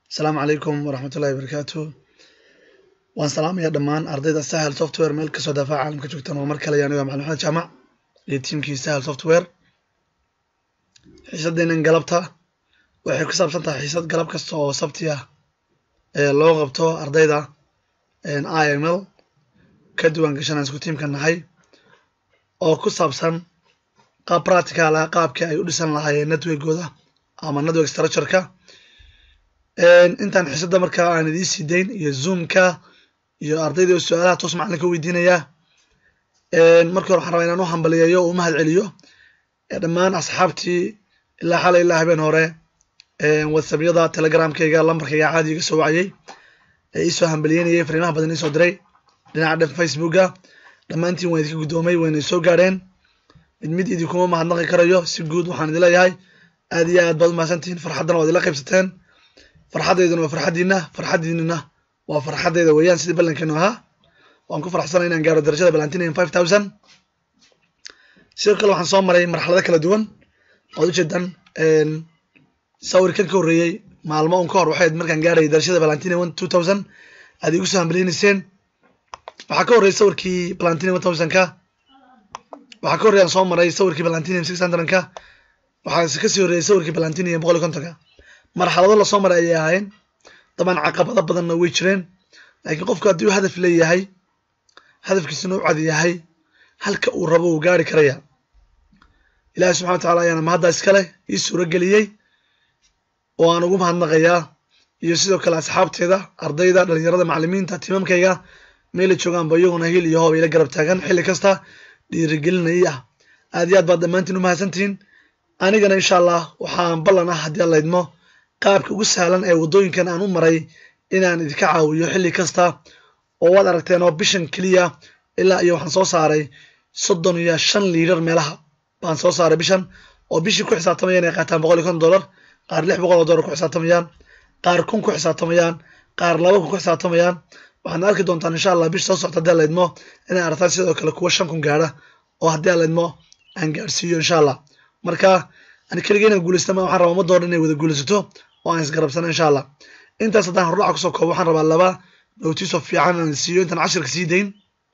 asalaamu calaykum waraxmatullahi wabarakaatu waan salaamaya dhammaan ardayda sahel software meel kasoo daafaca caalamka joogtaan waa mar kale aniga macalin maxamed jaamac iyo tiimkii sahel software xiisadeenan galabta waxay ku saabsan tahay xiisad galab kasta oo sabti ah ee loo qabto ardayda i m l ka duwan gashanaan isku tiimka nahay oo ku saabsan qaab practical ah qaabkii ay u dhisan lahaayeen networkooda ama network structureka intaan xiisadda markaa aan idiin sii dayn iyo zoomka iyo ardayda oo su-aalaha toos macalinka weydiinaya markii hore waxaan rabaa inaan u hambaliyeeyo oo u mahad celiyo dhammaan asxaabtii ilaa xalay ilaa habeen hore whatsappyada telegramkayga lambarkayga caadi iga soo wacayey ee iisoo hambaliyeynayay fariimaha badan iisoo diray dhinaca dhan facebooka dhammaantiin waan idinka guddoomay wayna soo gaadheen mid mid idinkuma mahadnaqi karayo si guud waxaan idin leeyahay aad iyo aad baad umahadsantihiin farxaddana waad ila qaybsateen farxaddeyduna waa farxaddiina farxaddiinina waa farxaddeyda weeyaan sidii ballankeenu ahaa waan ku faraxsanay inaan gaaro darajada balantinian five thousand sidoo kale waxaan soo maray marxalado kala duwan oad ujeedan sawirkan ka horreeyey maalmo un ka hor waxay markaan gaarayay darajada balantinian one two thousand aad igu soo hambaliyeynayseen waxaa ka horreeyay sawirkii balantinian one thousand ka waxaa ka horreey aan soo maray sawirkii balantinian six hundred ka waxaa kasii horreeyay sawirkii balantinian boqol iyo kontonka marxalado lasoo maray ayay ahayn dabcan caqabado badanna way jireen laakiin qofku haddii uu hadaf leeyahay hadafkiisuna u cad yahay halka uu rabo uu gaari karaya ilaahi subxana wa tacala ayaana mahadda iskale ii suuro geliyey oo aan ugu mahadnaqayaa iyo sidoo kale asxaabteeda ardayda dhalinyarada macalimiinta tiimamkayga meela joogaanba iyaguna hiil iyo hoob ila garab taagan xilli kasta dhiirigelinayay ah aad iyo aad baad dhammaantiin u mahadsantihiin anigana insha allah waxaan ballan ah haddii allaydmo qaabka ugu sahlan ee waddooyinkan aan u maray inaan idinka caawiyo xilli kasta oo waad aragteen oo bishan keliya ilaa iyo waxaan soo saaray soddon iyo shan liidar meelaha baan soo saaray bishan oo bishii ku xisaabtamayaan ay qaataan boqol iyo konton dollar qaar lix boqol oo dollar ku xisaabtamayaan qaar kun ku xisaabtamayaan qaar laba kun ku xisaabtamayaan waxaad arki doontaan insha allah bish soo socta haddii allaydmo inay aragtaan sidoo kale kuwa shan kun gaadha oo haddii allaydmo aan gaadhsiiyo insha allah marka ani keligay inaan guulaysta ma waxaan rabaa ummadda o dhan inay wada guulaysato oo aan isgarabsano insha allah intaas haddaan hordhaca kusoo koobo waxaan rabaa laba notiso fiican aan siiyo intaan cashirka sii dayn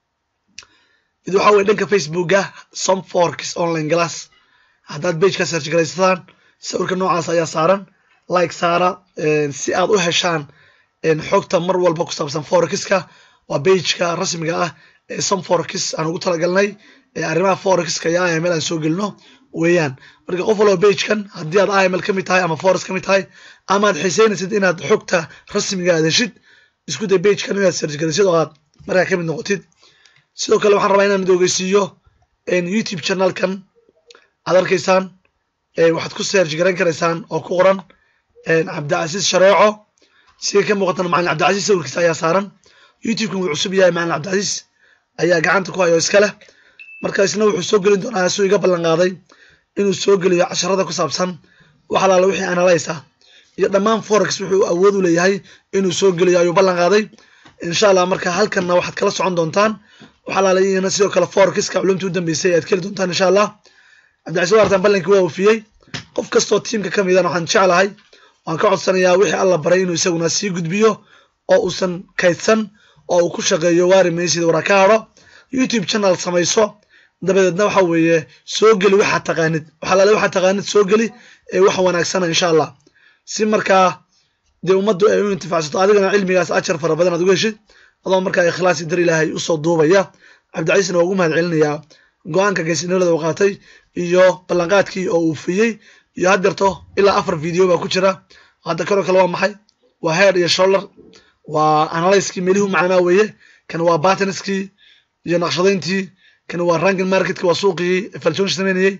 mid waxaa weye dhanka facebooka somforks online glass haddaad bageka search garaysataan sawirka noocaas ayaa saaran like saara si aad u heshaan xogta mar walba ku saabsan forexiska waa bageka rasmiga ah ee somforks aan ugu talagalnay ee arrimaha forexka iyo iml aan soo gelino weeyaan marka qof walba bagekan haddii aad iml ka mid tahay ama forex ka mid tahay ama aad xiiseynaysid inaad xogta rasmiga aad heshid isku day bagekan inaad search garisid oo aad markaa ka mid noqotid sidoo kale waxaan rabaa inaan id ogeysiiyo youtube channelkan aad arkaysaan waxaad ku search garan karaysaan oo ku qoran cabdicasiis shareeco sida ka muuqatan macalin cabdicasiis sawirkiisa ayaa saaran youtubekan wuu cusub yahay macalin cabdicasiis ayaa gacanta ku hayo iska leh marka isna wuxuu soo gelin doonaa suu iga ballan qaaday inuu soo geliyo casharada ku saabsan wax alaala wixii analyse ah iyo dhammaan forex wuxuu awood u leeyahay inuu soo geliyo ayuu ballan qaaday insha allah marka halkanna waxaad kala socon doontaan wax alaala iyana sidoo kale forexka culumtii u dambeysay aad keli doontaan insha allah cabdicasiis waartan ballankii waa oofiyey qof kastoo tiimka ka midan waxaan jeclahay waan ka codsanayaa wixii alla baray inuu isaguna sii gudbiyo oo uusan kaydsan oo uu ku shaqeeyo waari maysid waraa ka hadho youtube channel samayso dabadeedna waxa weeye soo geli waxaad taqaanid waxalaale waxaad taqaanid soo geli ee wax wanaagsana insha allah si markaa dee ummaddu ay u intifacsato adigana cilmigaas ajar fara badan aad uga heshid adoo markaa ikhlaasi dar ilaahay usoo duubaya cabdicasiisna waa ugu mahad celinayaa go-aanka geesinimada uu qaatay iyo ballanqaadkii oo uu fiyey iyo haddeerto ilaa afar video baa ku jira hadda kanoo kale waa maxay waa head iyo shoulder waa analyskii meelihii u macnaa weeye kan waa batinskii iyo naqshadayntii kan waa rankin marketka waa suuqii falsonsh sameynayey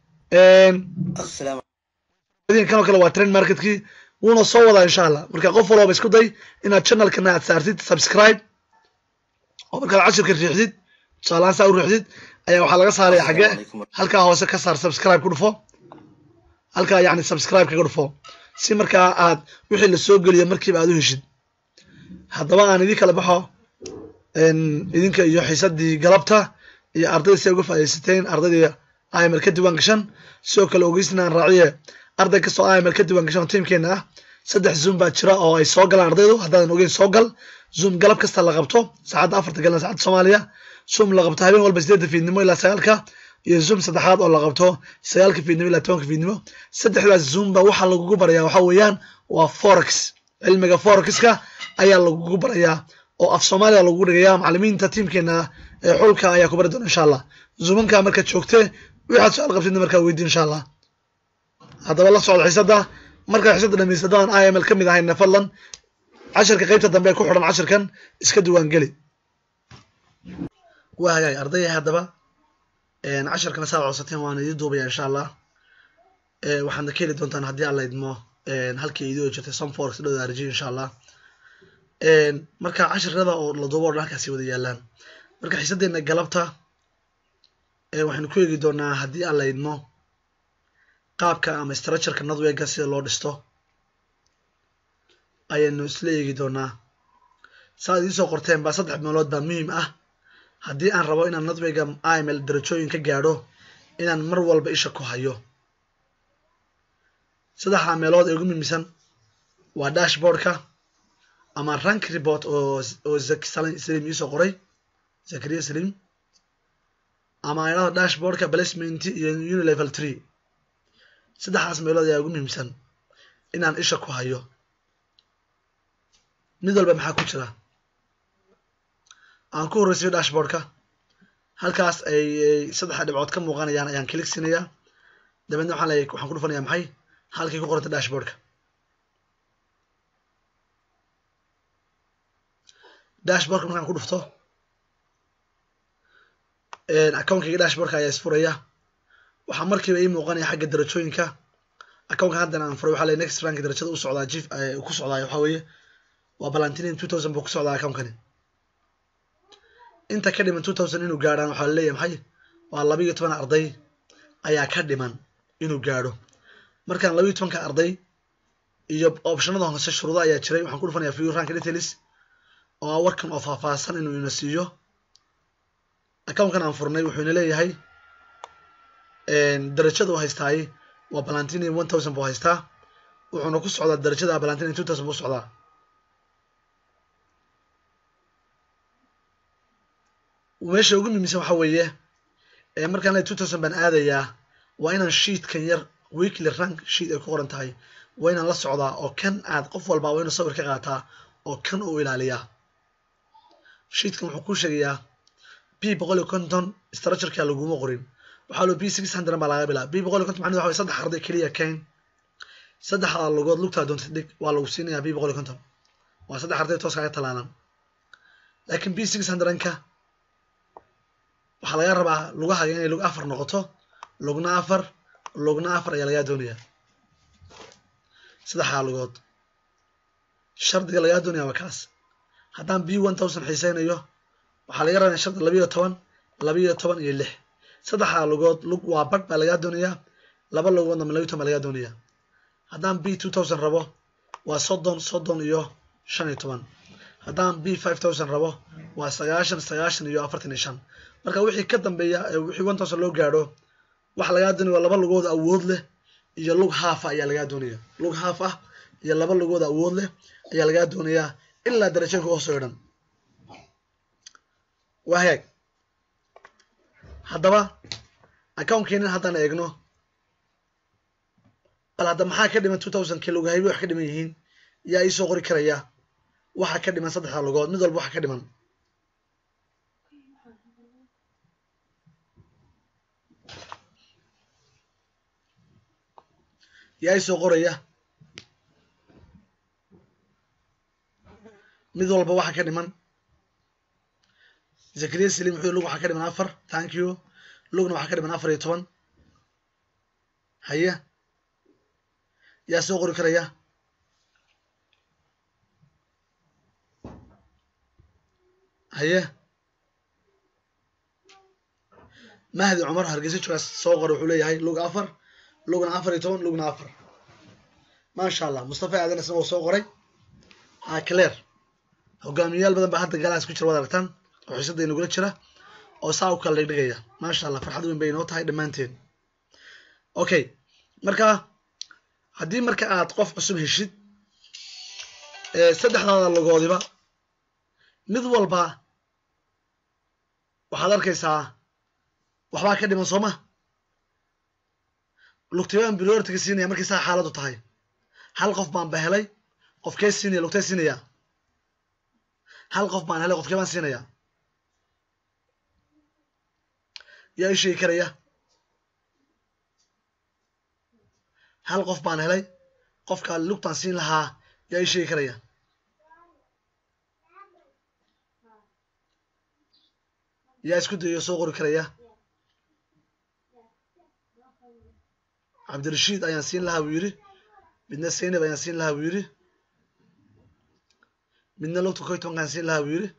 kanoo kale waa trend marketkii wuuna soo wadaa insha allah marka qof walbaba isku day inaad channelkana aad saartid subscribe oo markaad cashirka riixdid tusaalahaan saa u riixdid ayaa waxaa laga saaraya xagge halkaa hoose ka saar subscribe ku dhufo halkaa yacni subscribe kaga dhufo si markaa aad wixii la soo geliyo markiiba aad u heshid haddaba aan idin kala baxo idinka iyo xiisadii galabta iyo ardayda si ay uga faaidaysateen ardaydii iml ka diiwaan gashan sidoo kale ogeysna aan raaciye arday kastoo iml ka diiwaan gashan oo tiimkeena ah saddex zoom baa jira oo ay soo galaan ardaydu haddaadan ogeyn soo gal zoom galab kasta la qabto saacadda afarta galna saacadda soomaaliya zoom la qabto habeen walba sideedda fiidnimo ilaa sagaalka iyo zoom saddexaad oo la qabto sagaalka fiidnimo ilaa tobanka fiidnimo saddexdaas zoom ba waxaa lagugu barayaa waxaa weeyaan waa forex cilmiga forexka ayaa lagugu barayaa oo af soomaaliya lagugu dhigayaa macalimiinta tiimkeena ee xulka ayaa ku bari doona insha allah zoomanka markaad joogte waxaad su-aal qabtidna markaa weydiin insha allah haddaba la socda xiisadda markaa xiisadda dhamaysta haddaan i m l ka mid ahayna fadlan casharka qaybta dambe ee ku xidhan casharkan iska diiwaangeli waa hagaag ardaya haddaba casharkana saad codsateen waan idin duubaya insha allah waxaadna ka heli doontaan haddii alla idmo halkii idoo jirtay somforex dhowda arji insha allah marka casharada oo la duubo o dhan halkaasi wada yaalaan marka xiisaddeena galabta waxaynu ku eegi doonaa haddii alla idmo qaabka ama structureka nadwega sida loo dhisto ayaynu isla eegi doonaa saaad idiin soo qorteen baa saddex meelood baa muhiim ah haddii aan rabo inaan nadwega iml darajooyin ka gaadho inaan mar walba isha ku hayo saddexdaa meelood ee ugu muhiimsan waa dashboardka ama rank report oo oo saliim iisoo qoray zakariya saliim ama aynada dashboardka placement iyo unilevel tree saddexdaas meelood ayaa ugu muhiimsan inaan isha ku hayo mid walba maxaa ku jira aan ku horreysiyo dashboardka halkaas ay saddexa dhibcood ka muuqanayaan ayaan kilig siinayaa dabeedna waxaan leeyahay waxaan ku dhufanayaa maxay halkii ku qoranta dashboardka dashboardka markaan ku dhufto accountkiga dashboardka ayaa isfuraya waxaa markiiba ii muuqanaya xagga darajooyinka accountka haddan aan furay waxaa leeyahay next rank darajada u socdaa jif ku socdaa waxaa weeye waa balantinin two thousand buu ku socdaa accountkani inta ka dhiman two thousand inuu gaadhaan waxaa laleeyahay maxay waa laba iyo toban arday ayaa ka dhiman inuu gaadho markaan laba iyo tobanka arday iyo optionada hoose shuruudo ayaa jiray waxaan ku dhufanayaa view rank details oo ah warkan oo faahfaahsan inuu ina siiyo accountkan aan furnay wuxuu ina leeyahay darajada uu haystaay waa balantini one thousand buu haystaa wuxuuna ku socdaa darajada balantini two thousand buu socdaa meesha ugu muhiimsan waxa weeye markaan le two thousand baan aadayaa waa inaan sheetkan yar weekly rank sheet ay ku qoran tahay waa inaan la socdaa oo kan aad qof walba waa inuu sawir ka qaataa oo kan uu ilaaliyaa sheetkan wuxuu kuu sheegayaa b boqol iyo konton structureka laguma qorin waxaa loo b six hundred baa laga bilaa b boqol iyo konton macned waxa way saddex arday keliya kayn saddexda lugood lugtaa doontay dhig waa lagu siinayaa b boqol iyo konton waa saddex arday toos kaga talaalan laakiin b six hundredka waxaa laga rabaa lugahaga inay lug afar noqoto lugna afar lugna afar ayaa lagaa doonayaa saddexdaa lugood shardiga lagaa doonaya waa kaas haddaan b one thousand xiiseynayo waxaa laga rabaa shardi labiyo toban labiyo toban iyo lix saddexdaa lugood lug waa badh baa lagaa doonayaa laba lugoodna ma labiyo toban baa lagaa doonayaa haddaan b two thousand rabo waa soddon soddon iyo shan iyo toban haddaan b five thousand rabo waa sagaashan sagaashan iyo afartan iyo shan marka wixii ka dambeeya wixii one thousand loo gaadho waxa lagaa doonaya waa laba lugood awood leh iyo lug haaf ah ayaa lagaa doonaya lug haaf ah iyo laba lugood awood leh ayaa lagaa doonayaa ilaa darajooyinka hoosoo dhan waa hagaag haddaba accountkeena haddaan eegno bal hadda maxaa ka dhiman two thousand kii lugahaybi wax ka dhiman yihiin yaa iisoo qori karaya waxa ka dhiman saddexda lugood mid walba waxa ka dhiman yaa isoo qoraya mid walba waxa ka dhiman zakariya saliim wuxuu lug waxaa ka dhiman afar thank you lugna waxaa ka dhiman afar iyo toban haye yaa soo qori karaya haye mahdi cumar hargeysa joogaas soo qora wuxuu leeyahay lug afar lugna afar iyo toban lugna afar maasha allah mustafa aadan isna wuu soo qoray acler hogaamiyayaal badan baa hadda galaas ku jira waad aragtaan oo xiisada inagula jira oo saa u kala dhigdhigaya maasha allah farxad weyn bay inoo tahay dhammaanteen okay marka haddii marka aad qof cusub heshid saddexdaada logoodiba mid walba waxaad arkaysaa waxbaa ka dhiman sooma lugtibaan prioritiga siinaya markay saa xaaladu tahay hal qof baan ba helay qofkee siinaya lugtee siinaya hal qof baan helay qofkee baan siinaya yaa ii sheegi karaya hal qof baan helay qofka lugtaan siin lahaa yaa ii sheegi karaya yaa isku dayo soo qori karaya cabdirashiid ayaan siin lahaa buu yidhi midna saynab ayaan siin lahaa buu yidhi midna lugta koytonkaan siin lahaa buu yidhi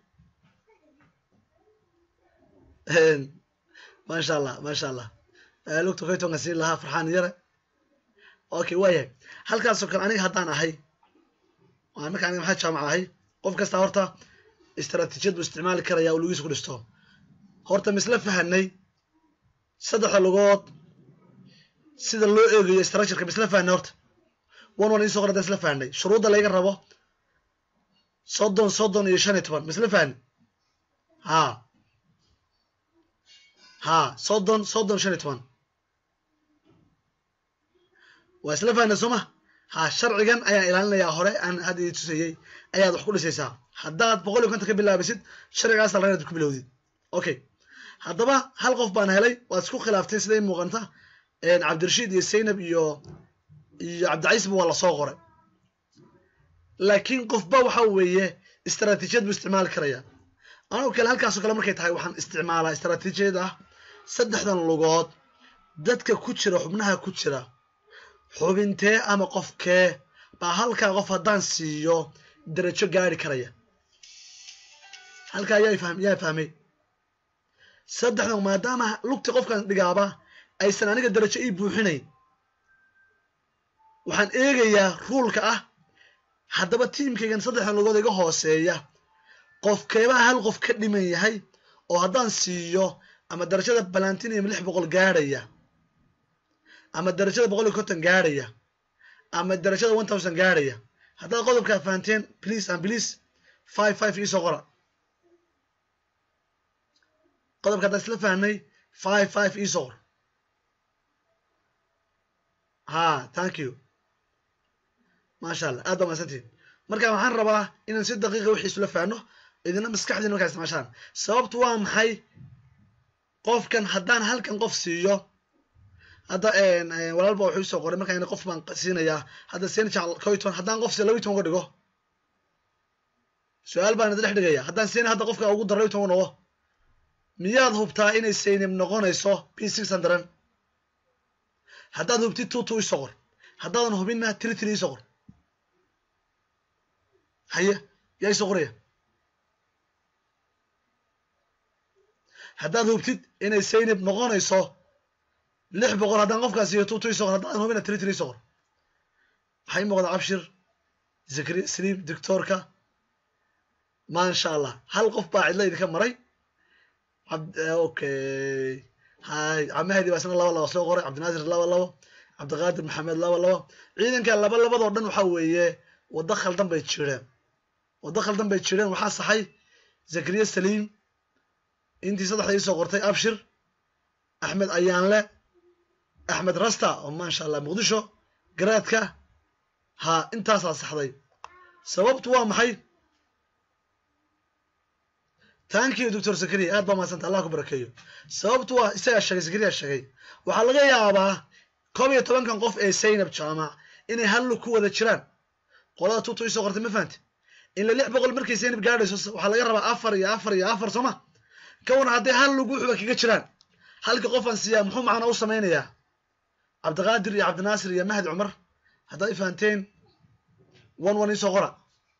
maasha allah maasha allah lugta koytonkaan siin lahaa farxaan yare okay waayahay halkaasoo kale aniga haddaan ahay marka aniga maxaa jaamac ahay qof kasta horta istaraatiijiyad buu isticmaali karaya oo lugiisa ku dhisto horta misla fahanay saddexda lugood sida loo eegayo structureka misla fahanay horta one one isoo qor haddaan isla fahanay shuruudda layga rabo soddon soddon iyo shan iyo toban misla fahanay ha ha soddon soddon shan iyo toban waa isla fahanay sooma ha sharcigan ayaan ilaalinayaa hore aan hadda ii tusayey ayaad wax ku dhisaysaa haddaad boqol iyo konton ka bilaabisid sharcigaas la inaad ku bilowdid okay haddaba hal qof baan helay waad isku khilaaftay siday muuqanta cabdirashiid iyo saynab iyo iyo cabdicaiisba waa lasoo qoray laakiin qofba waxa weeye istaraatiijiyad buu isticmaali karaya anoo kale halkaasoo kale markay tahay waxaan isticmaalaa istaraatiijiyad ah saddexdan lugood dadka ku jira xubnaha ku jira xubintee ama qofkee baa halkaa qof haddaan siiyo darajo gaari karaya halkaa yaa fahm yaa fahmay saddexdan maadaama lugti qofkan dhigaaba aysan aniga darajo ii buuxinayn waxaan eegayaa ruulka ah haddaba tiimkaygan saddexdan lugood iga hooseeya qofkeebaa hal qof ka dhiman yahay oo haddaan siiyo ama darajada balantiniyam lix boqol gaadhaya ama darajada boqol iyo konton gaadhaya ama darajada one thousand gaadhaya haddaad qodobkaa fahanteen please and please five five iisoo qora qodobka haddaan isla fahnay five five iisoo qor ha thank you maasha allah aad baa mahadsantihin marka waxaan rabaa inaan si daqiiqa wixii isula fahno idina maskaxdiina markaa isticmaashaan sababtu waa maxay qofkan haddaan halkan qof siiyo hadda walaalba wuxuu isoo qoray markaa qof baan siinayaa hadda senjal coyton haddaan qof siiyo laba toban uga dhigo su-aal baan idin dhex dhigaya haddaan siina hadda qofka ugu daro laba toban noqo miyaad hubtaa inay saynab noqonayso p six hundred haddaad hubtid two two isoo qor haddaadan hubinna tiri tiri isoo qor haye yaa isoo qoraya haddaad hubtid inay saynab noqonayso lix boqol haddaan qofkaas iyo two two isoo qor haddaadan hubinna tiri tiri isoo qor waxay muuqda cabshir zakri sliim doctoorka maasha allah hal qof baa cidla idinka maray okay hay camahedi baa isna laba laba soo qoray cabdinaasir laba labo cabdiqaadir maxamed laba labo ciidanka laba labadoo dhan waxa weeye waddo khaldan bay jireen waddo khaldan bay jireen waxaa saxay zakariya saliim intii saddexda iisoo qortay abshir axmed ayaanle axmed rasta oo maasha allah muqdisho garaadka ha intaasaa saxday sababtu waa maxay tankiyo doctor zakariya aad baa mahadsanta allah ku barakeeyo sababtu waa isagaa sheegay zakariya sheegay waxaa laga yaabaa koob iyo tobankan qof ee saynab jaamac inay hallu ku wada jiraan qolada tuutu isoo qortay ma fahamte ila lix boqol markay saynab gaadhayso waxaa laga rabaa afar iyo afar iyo afar sooma kawana hadday hal lugu xuba kaga jiraan halka qofaan siiyaa muxuu macna u samaynayaa cabdiqaadir iyo cabdinaasir iyo mahdi cumar haddaad i fahanteen one one isoo qora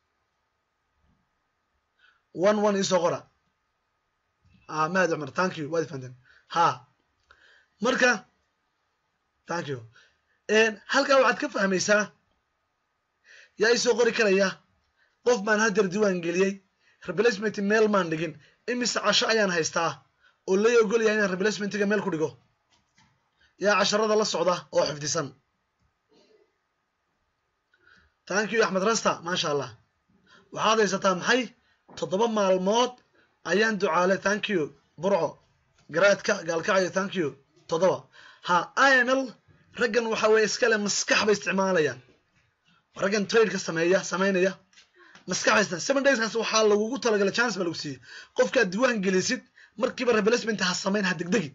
one one isoo qora mahdi cumar thank you waad i fahanteen ha marka thank you halkaa waxaad ka fahmaysaa yaa isoo qori karaya qof baan hadeer diiwaan geliyey replacement meel maan dhigin imise casho ayaan haystaa oo lay ogolyahay inaan replacementiga meel ku dhigo yaa casharada la socda oo xifdisan thank you axmed rasta maasha allah waxaad haysataa maxay toddoba maalmood ayaan ducaale thank you burco garaadka gaalkacyo thank you toddoba ha iml raggan waxa weye iskale maskax bay isticmaalayaan raggan tradeka sameeya samaynaya maskax bay isticmaal seven dayskaas waxaa lagugu talagalay chance ba lagu siiyey qofkaad diiwaan gelisid markiiba replacement ha samayn ha degdegin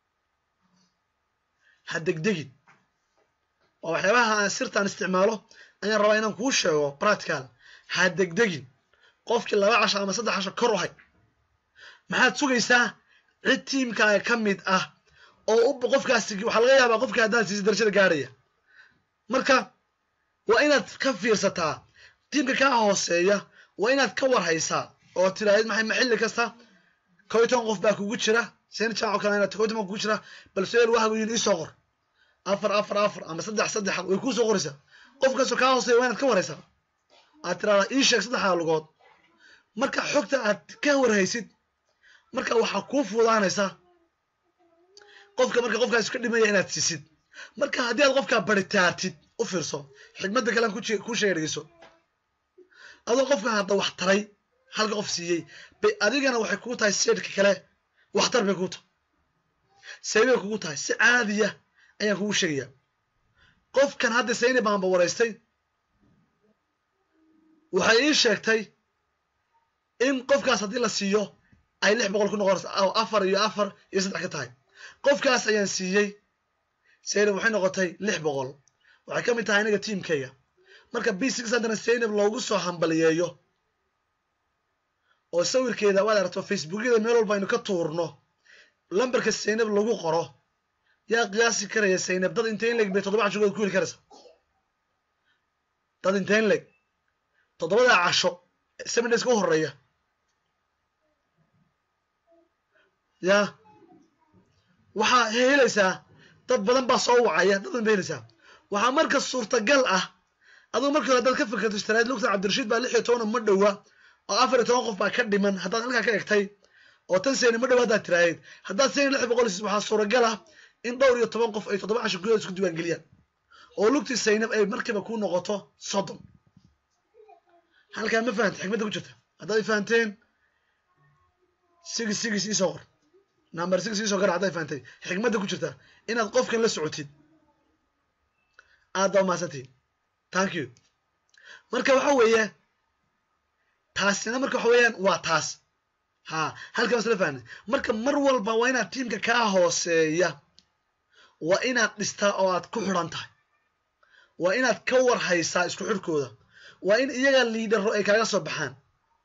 ha degdegin waa waxyaabaha aan sirtaan isticmaalo ayaan rabaa inaan kuu sheego practical ha degdegin qofkii laba casho ama saddex casho kor u hay maxaad sugaysaa cid tiimkaaga ka mid ah oo u qofkaasi waxaa laga yaabaa qofka haddaad siisa darajada gaarhaya marka waa inaad ka fiirsataa tiimka kaa hooseeya waa inaad ka warhaysaa oo tiraahid maxay maxilli kasta kow iyo toban qof baa kugu jira seen jaac oo kale inaad kow iyo toban kugu jira bal su-aal wahagu yihin iisoo qor afar afar afar ama saddex saddex way kuu soo qoraysaa qof kastoo kaa hooseeya waa inaad ka warhaysaa aad tiraahdaa ii sheeg saddexdaa lugood marka xogta aad ka warhaysid marka waxaa kuu fuudaanaysa qofka marka qofkaas ka dhimaya inaad siisid marka haddii aad qofkaa baritaartid u fiirso xikmadda kalean ku sheega dhegeyso adoo qofka hadda wax taray halka qof siiyey bay adigana waxay kugu tahay seedhka kale waxtar bay kugu tahay seebay kugu tahay si caadiya ayaan kugu sheegaya qofkan hadda sayni baanba waraystay waxay ii sheegtay in qofkaas haddii la siiyo ay lix boqol ku noqonaysa oo afar iyo afar iyo saddex ka tahay qofkaas ayaan siiyey saynab waxay noqotay lix boqol waxay ka mid tahay aniga tiimkayga marka b six haddana saynab loogu soo hambaliyeeyo oo sawirkeeda waad aragto facebookyada meel walba aynu ka tuurno lambarka saynab lagu qoro yaa qiyaasi karaya saynab dad intayn leg bay toddoba cashogood ku heli karaysa dad intayn leg toddobadaa casho seven days ka u horeeya yaa waxaa helaysaa dad badan baa soo wacaya dad badan ba helaysaa waxaa marka suurtagal ah adugu markii hore haddaad ka fikirto istaraad lugta cabdirashiid baa lix iyo tobana ma dhowa oo afar iyo toban qof baa ka dhiman haddaad halkaa ka egtay oo tan seyni ma dhowa haddaad tiraahdeed haddaad seyni lix boqol siis waxaa suuragal ah in dhowr iyo toban qof ay toddoba casho gudahood isku diiwaangeliyaan oo lugtii saynab ay markiiba ku noqoto soddon halkaa ma fahanta xikmadda ku jirta haddaad i fahanteen sigis sigis iisoo qor number six iisoo gar hadday fahantay xikmadda ku jirta inaad qofkan la socotid aad baa mahadsantihin thank you marka waxa weeye taasina marka waxa weeyaan waa taas ha halkan isla fahnay marka mar walba waa inaad tiimka kaa hooseeya waa inaad dhistaa oo aad ku xidhan tahay waa inaad ka war haysaa isku xidhkooda waa in iyaga liidharo ay kaaga soo baxaan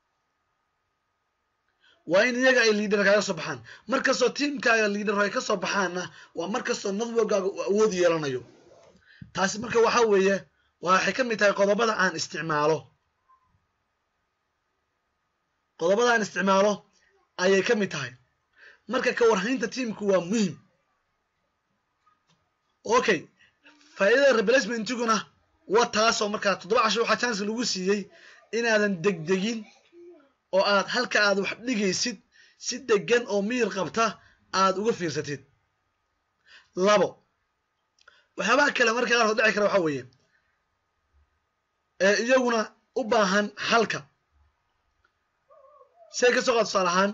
waa in iyaga ay liidhar kaaga soo baxaan mar kastoo tiimkaaga liidharo ay ka soo baxaanna waa mar kastoo nadwogaaga uu awood yeelanayo taasi marka waxa weeye waxay ka mid tahay qodobada aan isticmaalo qodobada aan isticmaalo ayay ka mid tahay marka ka warhaynta tiimku waa muhim okay faa'iidada replacement-iguna waa taasoo markaa toddoba casho waxaa chance lagu siiyey inaadan degdegin oo aad halka aad wax dhigaysid si degan oo miyir qabta aad uga fiirsatid labo waxyaabaha kale marka qaarkood dhici kara waxaa weeye ee iyaguna u baahan xalka say ka soo qaad tusaale ahaan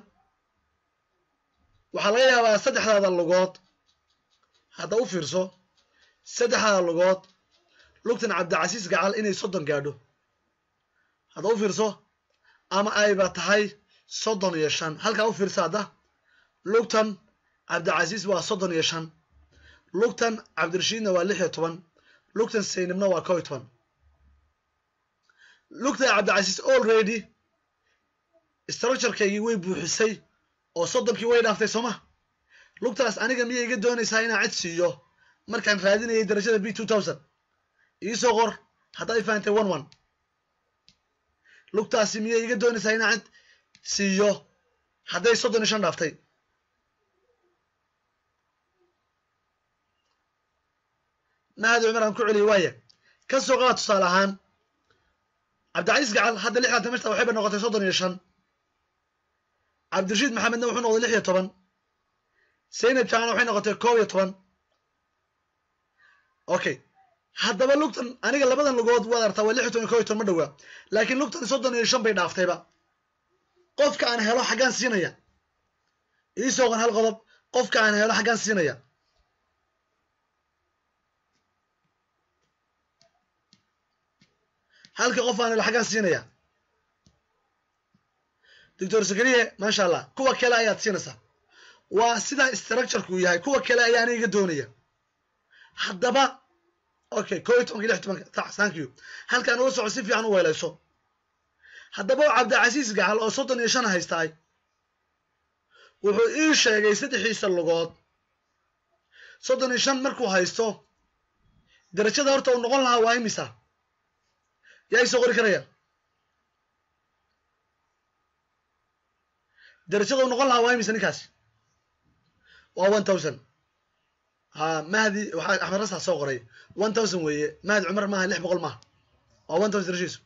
waxaa laga yaabaa saddexdaada lugood hadda u fiirso saddexdaada lugood lugtan cabdicasiis gacal inay soddon gaadho hadda u fiirso ama ayba tahay soddon iyo shan halkaa u fiirsa hadda lugtan cabdicasiis waa soddon iyo shan lugtan cabdirashiidna waa lix iyo toban lugtan saynabna waa kow iyo toban lugtan cabdicasiis already structurekaygii way buuxisay oo soddonkii way dhaaftay sooma lugtaas aniga miyay iga doonaysaa inaan cid siiyo markaan raadinayay darajada b two thousand iisoo qor haddaad i fahantay one one lugtaasi miyay iga doonaysaa inaan cid siiyo hadday soddon iyo shan dhaaftay mahad cumar aan ku celiya waaya ka soo qaad tusaale ahaan cabdicasiis gacal hadda lixdan mashta waxayba noqotay soddon iyo shan cabdirashiid maxamedna wuxuu noqday lix iyo toban saynab jaana waxay noqotay koob iyo toban okay haddaba lugtan aniga labadan lugood waad artaa waa lix iyo toban iyo kow iyo toban ma dhowaa laakiin lugtan soddon iyo shan bay dhaaftayba qofka aan helo xaggaan siinaya iisoo qon hal qodob qofka aan helo xaggaan siinaya halka qof aan helo xaggaan siinaya doctor zakariye maasha allah kuwa kale ayaad siinaysaa waa sidaa structureku yahay kuwa kale ayaa aniga iga doonaya haddaba okay ko iyo tobanka lix tobanka tax thank you halkaan uga soco si fiican u weelayso haddaba cabdicasiis gacal oo soddon iyo shan haystaay wuxuu ii sheegay saddexiisa lugood soddon iyo shan markuu haysto darajada horta uu noqon lahaa waa imisa yaa isoo qori karaya darajada uu noqon lahaa waa imisa ninkaasi waa one thousand ha mahdi waxaa axmed rasaa soo qoray one thousand weeye mahdi cumar maaha lix boqol maaha waa one thousand darashiisu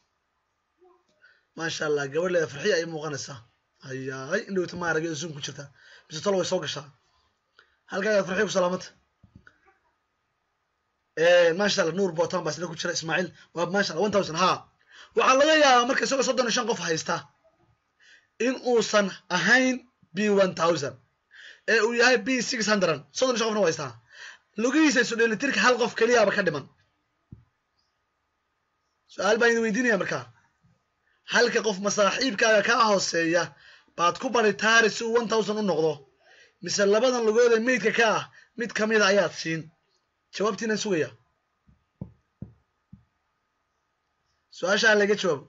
maasha allah gabadh leeda farxiya ay muuqanaysaa hayaay in dhowta ma aragay zoom ku jirta mise tolo way soo gashaa halkaagaad farxiya ku salaamata maasha allah nuur bootan baa isna ku jira ismaaciil waa maasha allah one thousand ha waxaa laga yaabaa marka isagoo soddon iyo shan qof haysta in uusan ahayn b one thousand ee uu yahay b six hundred soddon iyo shan qofna waa haystaa lugihiisa isu dheelitirka hal qof keliyaaba ka dhiman su-aal baan idin weydiinaya markaa halka qof masaaxiibkaaga kaa hooseeya baad ku bari taari si uu one thousand u noqdo mise labadan lugood ee meydka ka ah mid ka mida ayaad siin jawaabtiinaan sugaya su-aasha ha laga jawaabo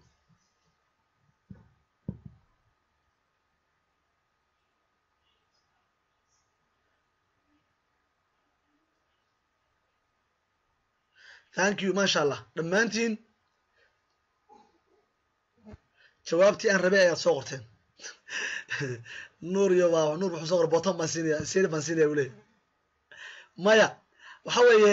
thank you maasha allah dhammaantiin jawaabtii aan rabay ayaad soo qorteen nuur iyo waa nuur wuxuu soo qoray botan baan siinaya sir baan siinaya uu leeyahy maya waxa weeye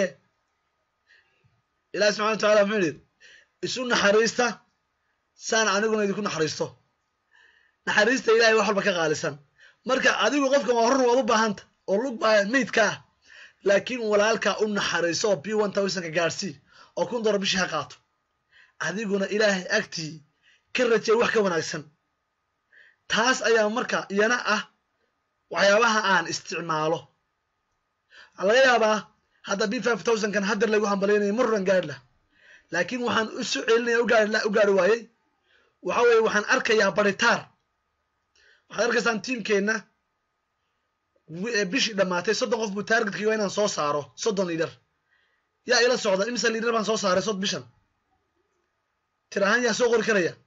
ilahi subxana wa tacala muxuu yidhi isu naxariista saan aniguna idinku naxariisto naxariista ilahay wax walba ka qaalisan marka adigu qofkan waa horna waad u baahanta oo lug baa meydka ah laakiin walaalka u naxariiso oo b one thousandka gaadhsii oo kun dolar bishii ha qaato adiguna ilaahay agtii ka rajay wax ka wanaagsan taas ayaa marka iyana ah waxyaabaha aan isticmaalo waxaa laga yaabaa hadda b five thousandkan haddar lagu hambalaynayo maruran gaadh lah laakiin waxaan usu celinaya ugaari u gaari waayey waxa weeye waxaan arkayaa baritaar waxaad arkaysaan tiimkeenna bishii dhammaatay soddon qof buu taargetkii waa inaan soo saaro soddon liidar yaa ila socda imisa liidar baan soo saaray sod bishan tir ahaan yaa soo qori karaya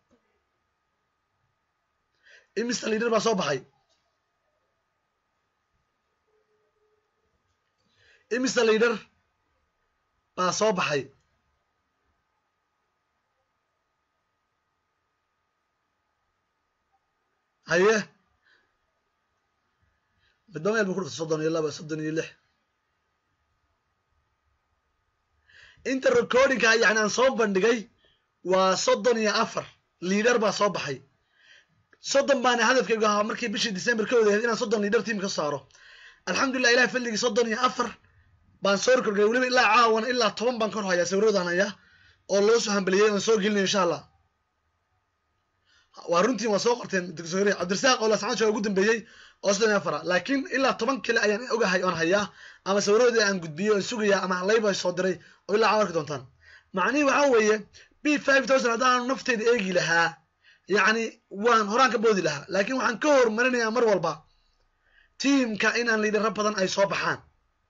imisa liidar baa soo baxay imisa liidar baa soo baxay haye midba meel bu ku dhurta soddon iyo laba soddon iyo lix inta recordingka yani aan soo bandhigay waa soddon iyo afar liidar baa soo baxay soddon baana hadafkaygu ahaa markii bishii december ka wadahayd inaan soddon liidar tiam ka saaro alxamdulillah ilahi fadligii soddon iyo afar baan soo record galay weliba ilaa caawana ilaa toban baan kor hayaa sawiradan hayaa oo loo soo hambaliyey oon soo gelinayo insha allah waa runtiin waa soo qorteen doctor cabdirasaaq oo lascaan jooga ugu dambeeyey oo soddon iyo afara laakiin ilaa toban kale ayaan ogahay oon hayaa ama sawiradoodii aan gudbiyey oon sugayaa ama layba soo diray oo ilaa caawa arki doontaan macnihii waxaa weeye b five thousand haddaanu nafteyda eegi lahaa yacni waan horaan ka boodi lahaa laakiin waxaan ka hormarinayaa mar walba tiimka inaan liidharo badan ay soo baxaan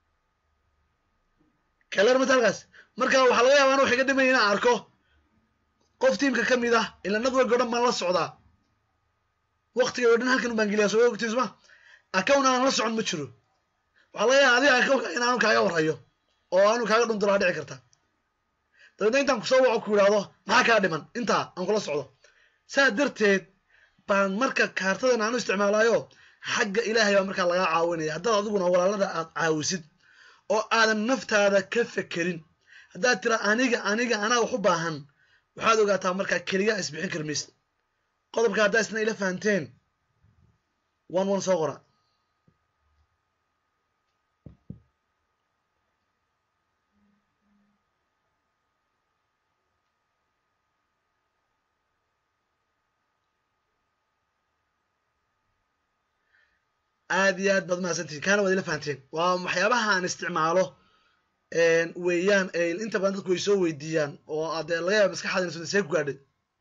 kaler mataalkaas marka waxaa laga yaabaa an wax iga dhimay inaan arko qof tiimka ka mid ah ila nadweg o dhan baan la socdaa waktiga o dhan halkan baan geliyaa soo ogtiin suma account aan la socon ma jiro waxaa laga yaaba adiga accountka in aanu kaaga warhayo oo aanu kaaga dhundulaa dhici karta dabeedna intaan kusoo waco ku yidhaahdo maxaa kaa dhiman intaa aan kula socdo saa darteed baan marka kaartadan aanu isticmaalayo xagga ilaahay baa markaa lagaa caawinaya haddaad adiguna walaalada aad caawisid oo aadan naftaada ka fekerin haddaad tira aniga aniga anaa wax u baahan waxaad ogaataa markaa keligaa isbixin karmaysid qodobka haddaa isna ila fahanteen one one soo qora aad iyo aad baad mahadsantihin kaana waad ila fahanteen waa waxyaabaha aan isticmaalo weeyaan inta badan dadku way soo weydiiyaan oo adee laga yaaba maskaxaada inay see ku gaadhay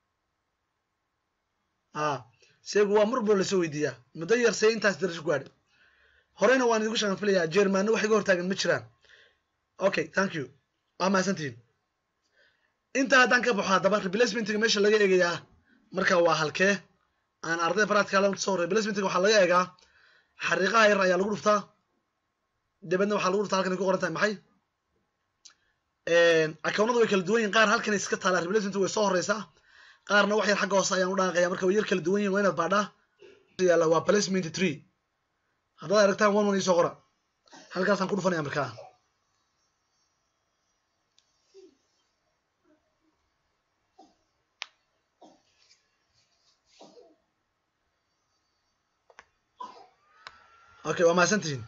a seegu waa mar boo lasoo weydiiyaa muddo yar see intaas darajo ku gaadhay horeyna waan idigu shaqan filayaa jermanna wax iga hortaagan ma jiraan okay thank you waa mahadsantihin intaa haddaan ka baxo haddaba replacementiga meesha laga eegayaa marka waa halkee aan ardayda practical soo replacementiga waxaa laga eegaa xariiqaha yar ayaa lagu dhuftaa dabeedna waxaa lagu dhuftaa halkan ay ku qoran tahay maxay akownada way kala duwan yihin qaar halkan iska taalaa replacementiga way soo horeysaa qaarna wax yar xagga hoose ayaan u dhaaqaya marka way yar kala duwan yihin waa inaad baadhaa yaalla waa placement tree haddaad aragtaan one one isoo qora halkaasaan ku dhufanaya markaa okay waa mahadsantihiin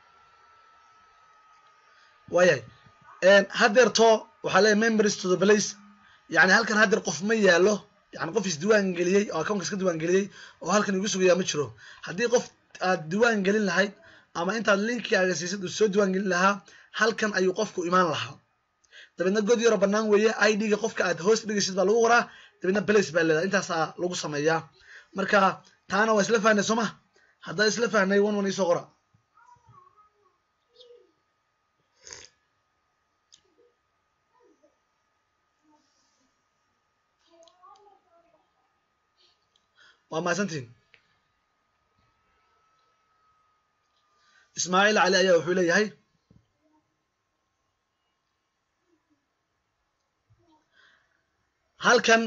waayahay haddeerto waxaa leeyahy members to the place yani halkan haddeer qof ma yaalo yani qof isdiwaan geliyey oo accountka iska diiwaan geliyey oo halkan igu sugayaa ma jiro haddii qof aad diiwaan gelin lahayd ama intaad linkigaaga siisad uu soo diiwaan gelin lahaa halkan ayuu qofku imaan lahaa dabeedna god yaro bannaan weeye i d-ga qofka aad hoos dhigaysid baa lagu qoraa dabeedna place baa leedahay intaasaa lagu sameeyaa marka taana waa isla fahnay soo ma haddaa isla fahnay one one isoo qora waa mahadsantihin ismaaciil cali ayaa wuxuu leeyahay halkan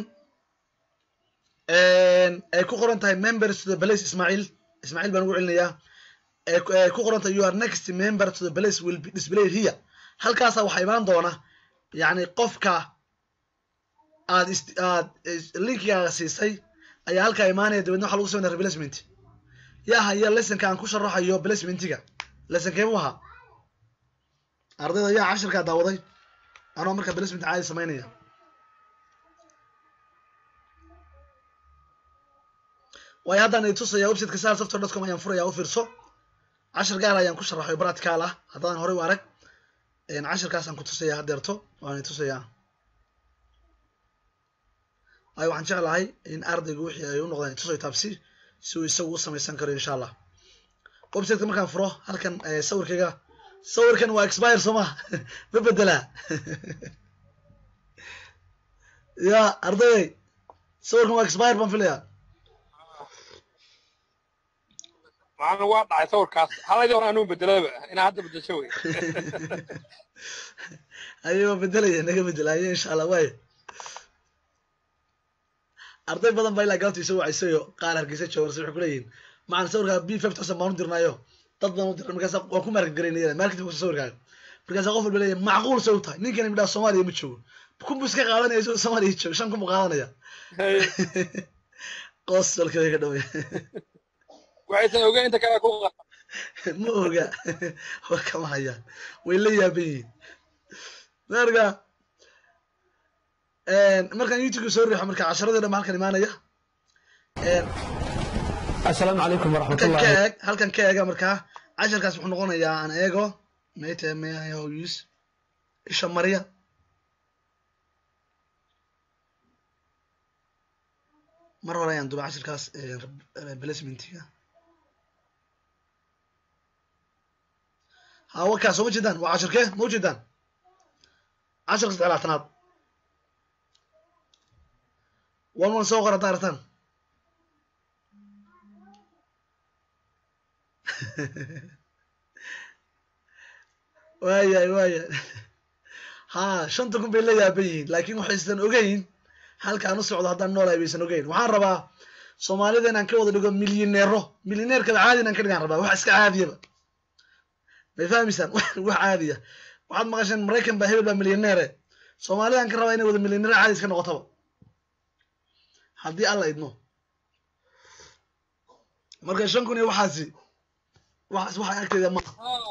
ay ku qoran tahay members to the place ismaaciil ismaaciil baan ugu celinayaa ay ku qoran tahay you are next member to the place will be displayed here halkaasa waxaa imaan doona yacni qofka aad aad linkigaaga siisay ayaa halkaa imaanaya dabeedna waxa lagu sameynaya replacement yaa haya lessonka aan ku sharaxayo placementiga lessonkee mu ahaa ardayda yaa cashirkaa daawaday anoo markaa placement caadi samaynaya waayo haddaan idi tusaya websiteka sal software dot com ayaan furaya u fiirso cashir gaar ayaan ku sharaxayo practical ah haddaan horey u arag cashirkaasaan ku tusaya haddeerto waan idi tusayaa waayo waxaan jeclahay in ardaygu wixii ay u noqdeen tusayo taabsi si uu isagu u samaysan karo insha allah websiteka markaan furo halkan sawirkayga sawirkan waa expire soo ma ma bedelaa ya ardayday sawirkan waa expire baan filaya macana waa dhacay sawirkaas haladii hore anuu bedelaba inaa hadda bedesho wey aye waa bedelaya naga bedelaye insha allah waaya arday badan baa ilaa galabta isoo wacaysayo qaar hargeysa joogarsa waxay kuleeyihin macaan sawirkaa b five thousand baan u dirnayo dad baan u dirnay markaasa waan ku market garaynaya marketing kusa sawirkaaga markaasa qof walba leeyahay macquul say u tahay ninkan midhaa soomaaliya ma joogo kunbu iska qaadanaya isagoo soomaaliya joogo shan kun buu qaadanaya qoos walkeeda ka dhawaya waxaysan ogeyn inta kale ku ma oga war kama hayaan way la yaaban yihiin marka markaan youtube soo riixo marka casharadii dhan halkan imaanaya asalaamu calaykum halkan waraxmatullahi ka eeg halkan ka eega markaa casharkaas wuxuu noqonayaa aan eego mayte mayus isha mariya mar hore ayaan duba casharkaas placementiga hawa kaa soo ma jeedaan waa cashirkee ma ujeedaan casharka saddex laatanaad wan wan soo qor haddaa aragtaan waayahay waayahay ha shanta kun bay la yaaban yihiin laakiin waxaysan ogeyn halkaan u socdo haddaan noolahay baysan ogeyn waxaan rabaa soomaalida inaan ka wada dhigo milyaneero milyaneerkada caadi inaan ka dhigaan rabaa wax iska caadiyaba may fahmaysaan wax caadiya waxaad maqasheen maraykan baa hebel baa milyaneere soomaalidaan ka rabaa inay wada milyaneero caadi iska noqotaba haddii alla idmo marka shan kun iyo waxaasi waxaas waxa agteeda ma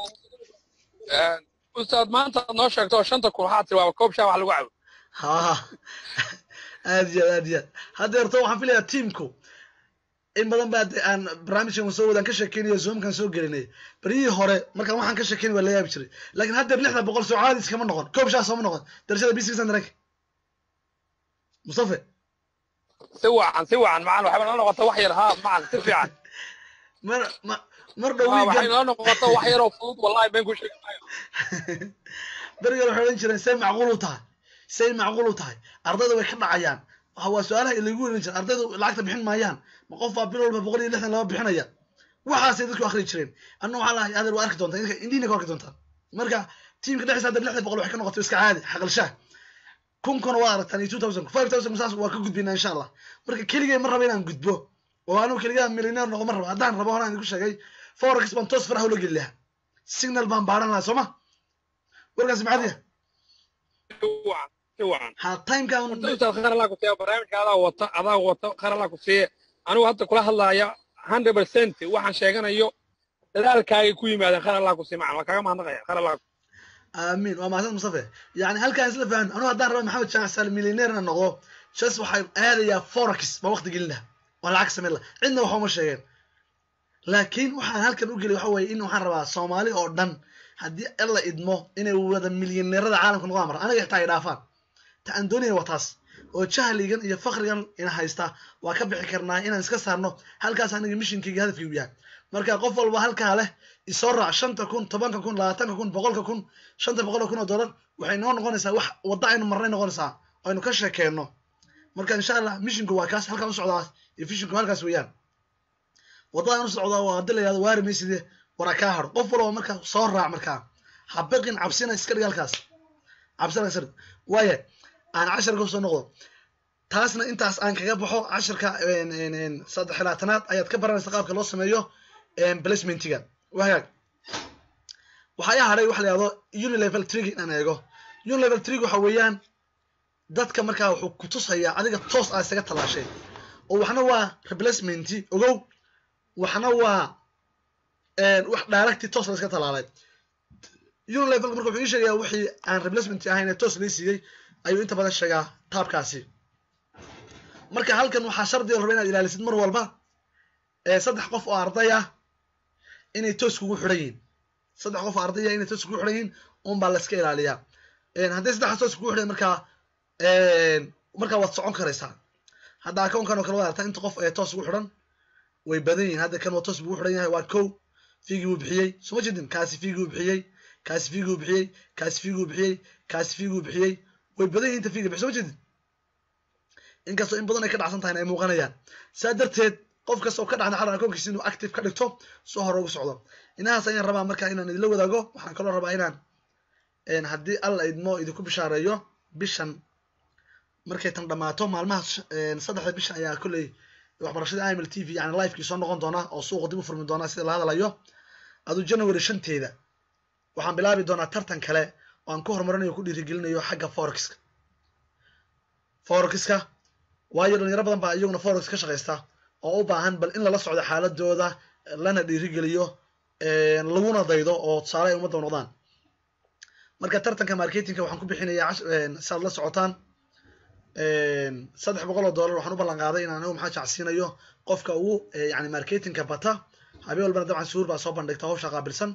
ustaad maanta aad noo sheegto oo shanta kun waxaad tiri waaba koob shaa wax lagu cabo ha aad iyo aad aad iyo aad haddeerto waxaan filayaa tiamku in badan baa de aan barnaamijkan soo wadaan ka sheekeynaya zoomkan soo gelinay baryihii hore markaan waxaan ka sheekeynay waa la yaabi jiray laakiin haddeer lixda boqol soo caadis kama noqon koob shaas sooma noqon darajada b six hundred mustafe si wacan si wacan macalin waxay nala noqota wax yar haa macalin si fiican mar ma mar dhow Haa, waxay wiigan nala noqota wax yaroo fudud wallahi been ku sheegi maayo berigan waxay odhan jireen say macquul u tahay say macquul u tahay ardayda way ka dhacayaan waxa waa su-aalaha lagu werin jira ardaydu lacagta bixin maayaan ma qof baa bil walba boqol iyo lixdan laba bixinaya waxaasay dadku akhri jireen anna waxaa lahay adeer waa arki doontaa idinka indiina ka arki doontaan marka tiimka dhexdiisa hadda lixda boqol waxay ka noqotay iska caadi xaqalshaah kunkuna waa aragtaan iyo two thousand five thousand saas waa ka gudbinaa insha allah marka keligay ma raba inaan gudbo oo anigu keligaa millionaire noqo ma raba haddaan rabo horaan idinku sheegay forex baan toos faraha ula geli lahaa signal baan baaran lahaa soo ma warkaasi maxaad yahay si wacan si wacan ha timekan horta intaad khayr allah ku siiya barnaamijka adaa wata adaa wata khayr allah ku siiya anigu hadda kula hadlaaya hundred percent waxaan sheeganayo dadaalkaagay ku yimaadeen khayr allah ku siiya macalin waa kaaga mahadnaqaya khayr allah ku amiin waa mahadsan mustafe yani halkaan isla fahan anigu haddaan raba maxamed jamac sal millionaire inaan noqdo jas waxay aadayaa forex baa waqti gelin laha waa lacag samayn laha cidna waxa uma sheegeen laakiin waxaan halkan u geliy waxa weeye in waxaan rabaa soomaali oo dhan haddii alla idmo inay wada milyaneerada caalamka noqdaan mara anaga xitaa ay dhaafaan ta aan doonaya waa taas oo jahligan iyo fakrigan ina haysta waa ka bixi karnaa inaan iska saarno halkaas aniga mishinkayga hadafkaygu yahay marka qof walba halkaa leh isoo raac shanta kun tobanka kun labaatanka kun boqolka kun shanta boqol kun oo dollar waxay noo noqonaysaa wax wadda aynu marnay noqonaysaa oo aynu ka sheekeenno marka insha allah mishinku waa kaas halkaan u socdaa iyo fishinku halkaas weeyaan waddadaan u socdaa waa hadii la yihahdo waari mayside wara kaa haro qof walba marka soo raac markaa ha baqin cabsina iska dhig halkaas cabsina iska dhig waaya aan casharka kusoo noqdo taasna intaas aan kaga baxo casharka saddex laatanaad ayaad ka baranaysa qaabka loo sameeyo placementiga wahagaag waxaa ii hadhay waxa la yihahdo unilevel trig inaan eego unilevel trig waxa weeyaan dadka markaa wuxuu ku tusayaa adiga toos aa isaga tallaashay oo waxna waa replacementi ogow waxna waa wax directi toos la iska tallaalay unilevelka marka wuxuu ii sheegayaa wixii aan replacement ahayn ee toos lii siiyey ayuu inta badan sheegaa taabkaasi marka halkan waxaa shardi oo raba inaad ilaalisid mar walba saddex qof oo arday ah inay toos kugu xidhan yihiin saddex qof oo arday ah inay toos kugu xidhan yihiin un baa la iska ilaaliyaa hadday saddexdaas toos kugu xidhan markaa markaa waad socon karaysaa hadda akoonkan oo kale waad aragtaa inta qof ee toos ugu xidhan way badan yihiin hadda kan waa toos buu u xidhan yahay waa kow fiigii buu bixiyey suma jedin kaasi fiigii buu bixiyey kaasi fiigii buu bixiyey kaasi fiigii buu bixiyey kaasi fiigii buu bixiyey way badan yihiin inta fiiga bixi suma jedin inkastoo in badan ay ka dhacsan tahayna ay muuqanayaan saa darteed qof kasta oo ka dhacda xaran akoonkiisa inuu active ka dhigto soo hore ugu socdo inahaas ayaan rabaa marka inaan idinla wadaago waxaan kaloo rabaa inaan haddii alla idmo idinku bishaareeyo bishan markay tan dhammaato maalmaha saddexda bisha ayaa kolley waxbarashada iml t v yani livekii soo noqon doona oo suuqa dib u furmi doona sida la hadalayo aduu january shanteeda waxaan bilaabi doonaa tartan kale oo aan ku horumarinayo ku dhiirigelinayo xagga forexka forexka waayo dhalinyaro badan baa iyaguna forex ka shaqaysta oo u baahan bal in lala socdo xaaladooda lana dhiirigeliyo laguna daydo oo tusaale ay ummadda noqdaan marka tartanka marketingka waxaan ku bixinayaa si aad la socotaan saddex boqol oo dollar waxaan u ballan qaaday inaan anigu maxaa jacsiinayo qofka ugu yani marketingka bata habeen walbana dabcan suur baa soo bandhigta hawsha qaabilsan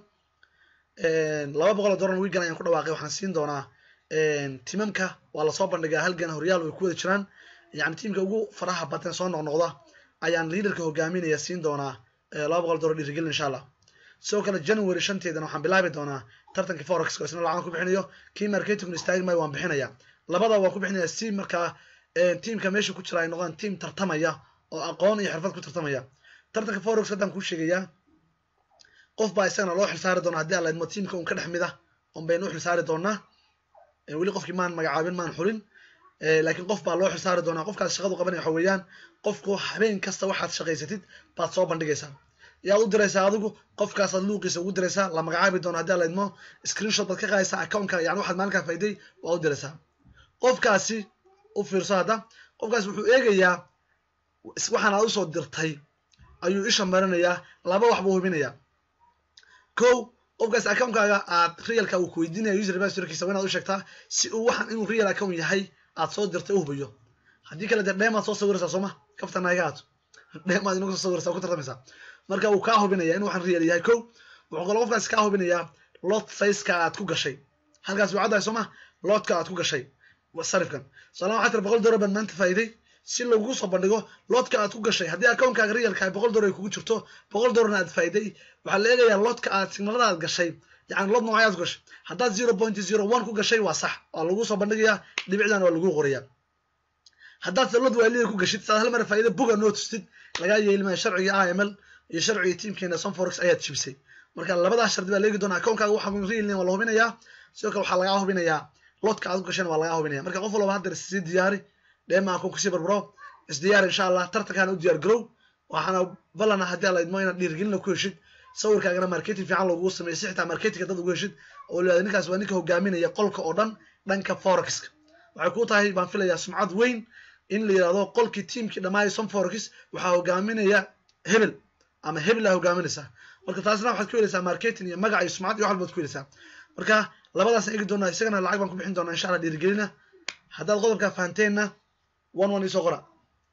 laba boqol oo dollar wiigan ayaan ku dhawaaqay waxaan siin doonaa timamka waa lasoo bandhigaa halgan horyaal way ku wada jiraan yani tiimka ugu faraha badan soo noqnoqda ayaan liaderka hogaaminaya siin doonaa laba boqol dollar dhiirigelin insha allah sidoo kale january shanteedana waxaan bilaabi doonaa tartankii forexka isna lacagan ku bixinayo kii marketingku istaagi maayo waan bixinaya labada waan ku bixinaya si markaa tiimka meesha ku jira ay noqdaan tiim tartamaya oo aqoon iyo xirfad ku tartamaya tartanka forex haddaan kuu sheegayaa qof baa isagana loo xilsaari doonaa haddii alla idmo tiimka un ka dhex mid ah un baynu u xilsaari doonaa weli qofkii maan magacaabin maan xulin laakiin qof baa loo xilsaari doonaa qofkaas shaqadu qabanaya waxa weeyaan qofku habeen kasta waxaad shaqaysatid baad soo bandhigaysaa yaad u diraysaa adigu qofkaasaad luuqiisa ugu diraysaa la magacaabi doono haddii alla idmo screenshot baad ka qaadaysaa accountka yani waxaad maalinkaa faa'iday waa u diraysaa qofkaasi u fiirso hadda qofkaasi wuxuu eegayaa waxaan aad usoo dirtay ayuu isha marinayaa laba wax buu hubinayaa kow qofkaas account-kaaga aad realka uu ku weydiinaya user passwordkiisa waa inaad u sheegtaa si uu waxaan inuu real account yahay aad soo dirtay u hubiyo haddii kale dee dheemaad soo sawiraysaa sooma kaftana iga haato dheemaad inagu soo sawiraysaa ku tartamaysaa marka uu kaa hubinaya in waxaan real yahay kow wuxuu kaloo qofkaas kaa hubinayaa lot sizeka aad ku gashay halkaas waa caddahay soo ma lotka aad ku gashay sarifkan tusaalahan waxaa tira boqol dollar baan maanta faa'iiday si lagugu soo bandhigo lotka aad ku gashay haddii akoonkaaga realka ay boqol dollar ay kugu jirto boqol dollarna aad faa'iiday waxaa la eegayaa lotka aad signalada aad gashay yani lot noocay aad ku gashay haddaad zero point zero one ku gashay waa sax waa lagu soo bandhigayaa dhibicdan waa lagu qorayaa haddaad lot waalida ku gashid saad hal mar faa'iida buga noo tustid lagaa yeeli maayo sharciga iml iyo sharciga tiimkeena sunforex ayaad jibisay marka labadaas shardi baa leegi doonaa akoonkaaga waxa real waa la hubinayaa sidoo kale waxaa lagaa hubinayaa lotka aad ku gashayna waa lagaa hubinaya marka qof walba hadda sii diyaari dheema akoonka sii barbaro isdiyaar insha allah tartankaana u diyaar garow waxaana ballana haddii alla idmo inaad dhiirigelina ku heshid sawirkaagana marketing fiican loogu sameeyo si xitaa marketingka dad ugu heshid oo la ninkaas waa ninka hogaaminaya qolka oo dhan dhanka forexka waxay ku tahay baan filayaa sumcad weyn in la yidhahdo qolkii tiimkii dhammaayay som forex waxaa hogaaminaya hebel ama hebel aa hogaaminaysaa marka taasna waxaad ku helaysaa marketing iyo magac iyo sumcad iyo wax walbaad ku helaysaa marka labadaasna eegi doonaa isagana lacag baan ku bixin doonaa insha allah dhiirigelina haddaad qodobkaa fahanteenna one one isoo qora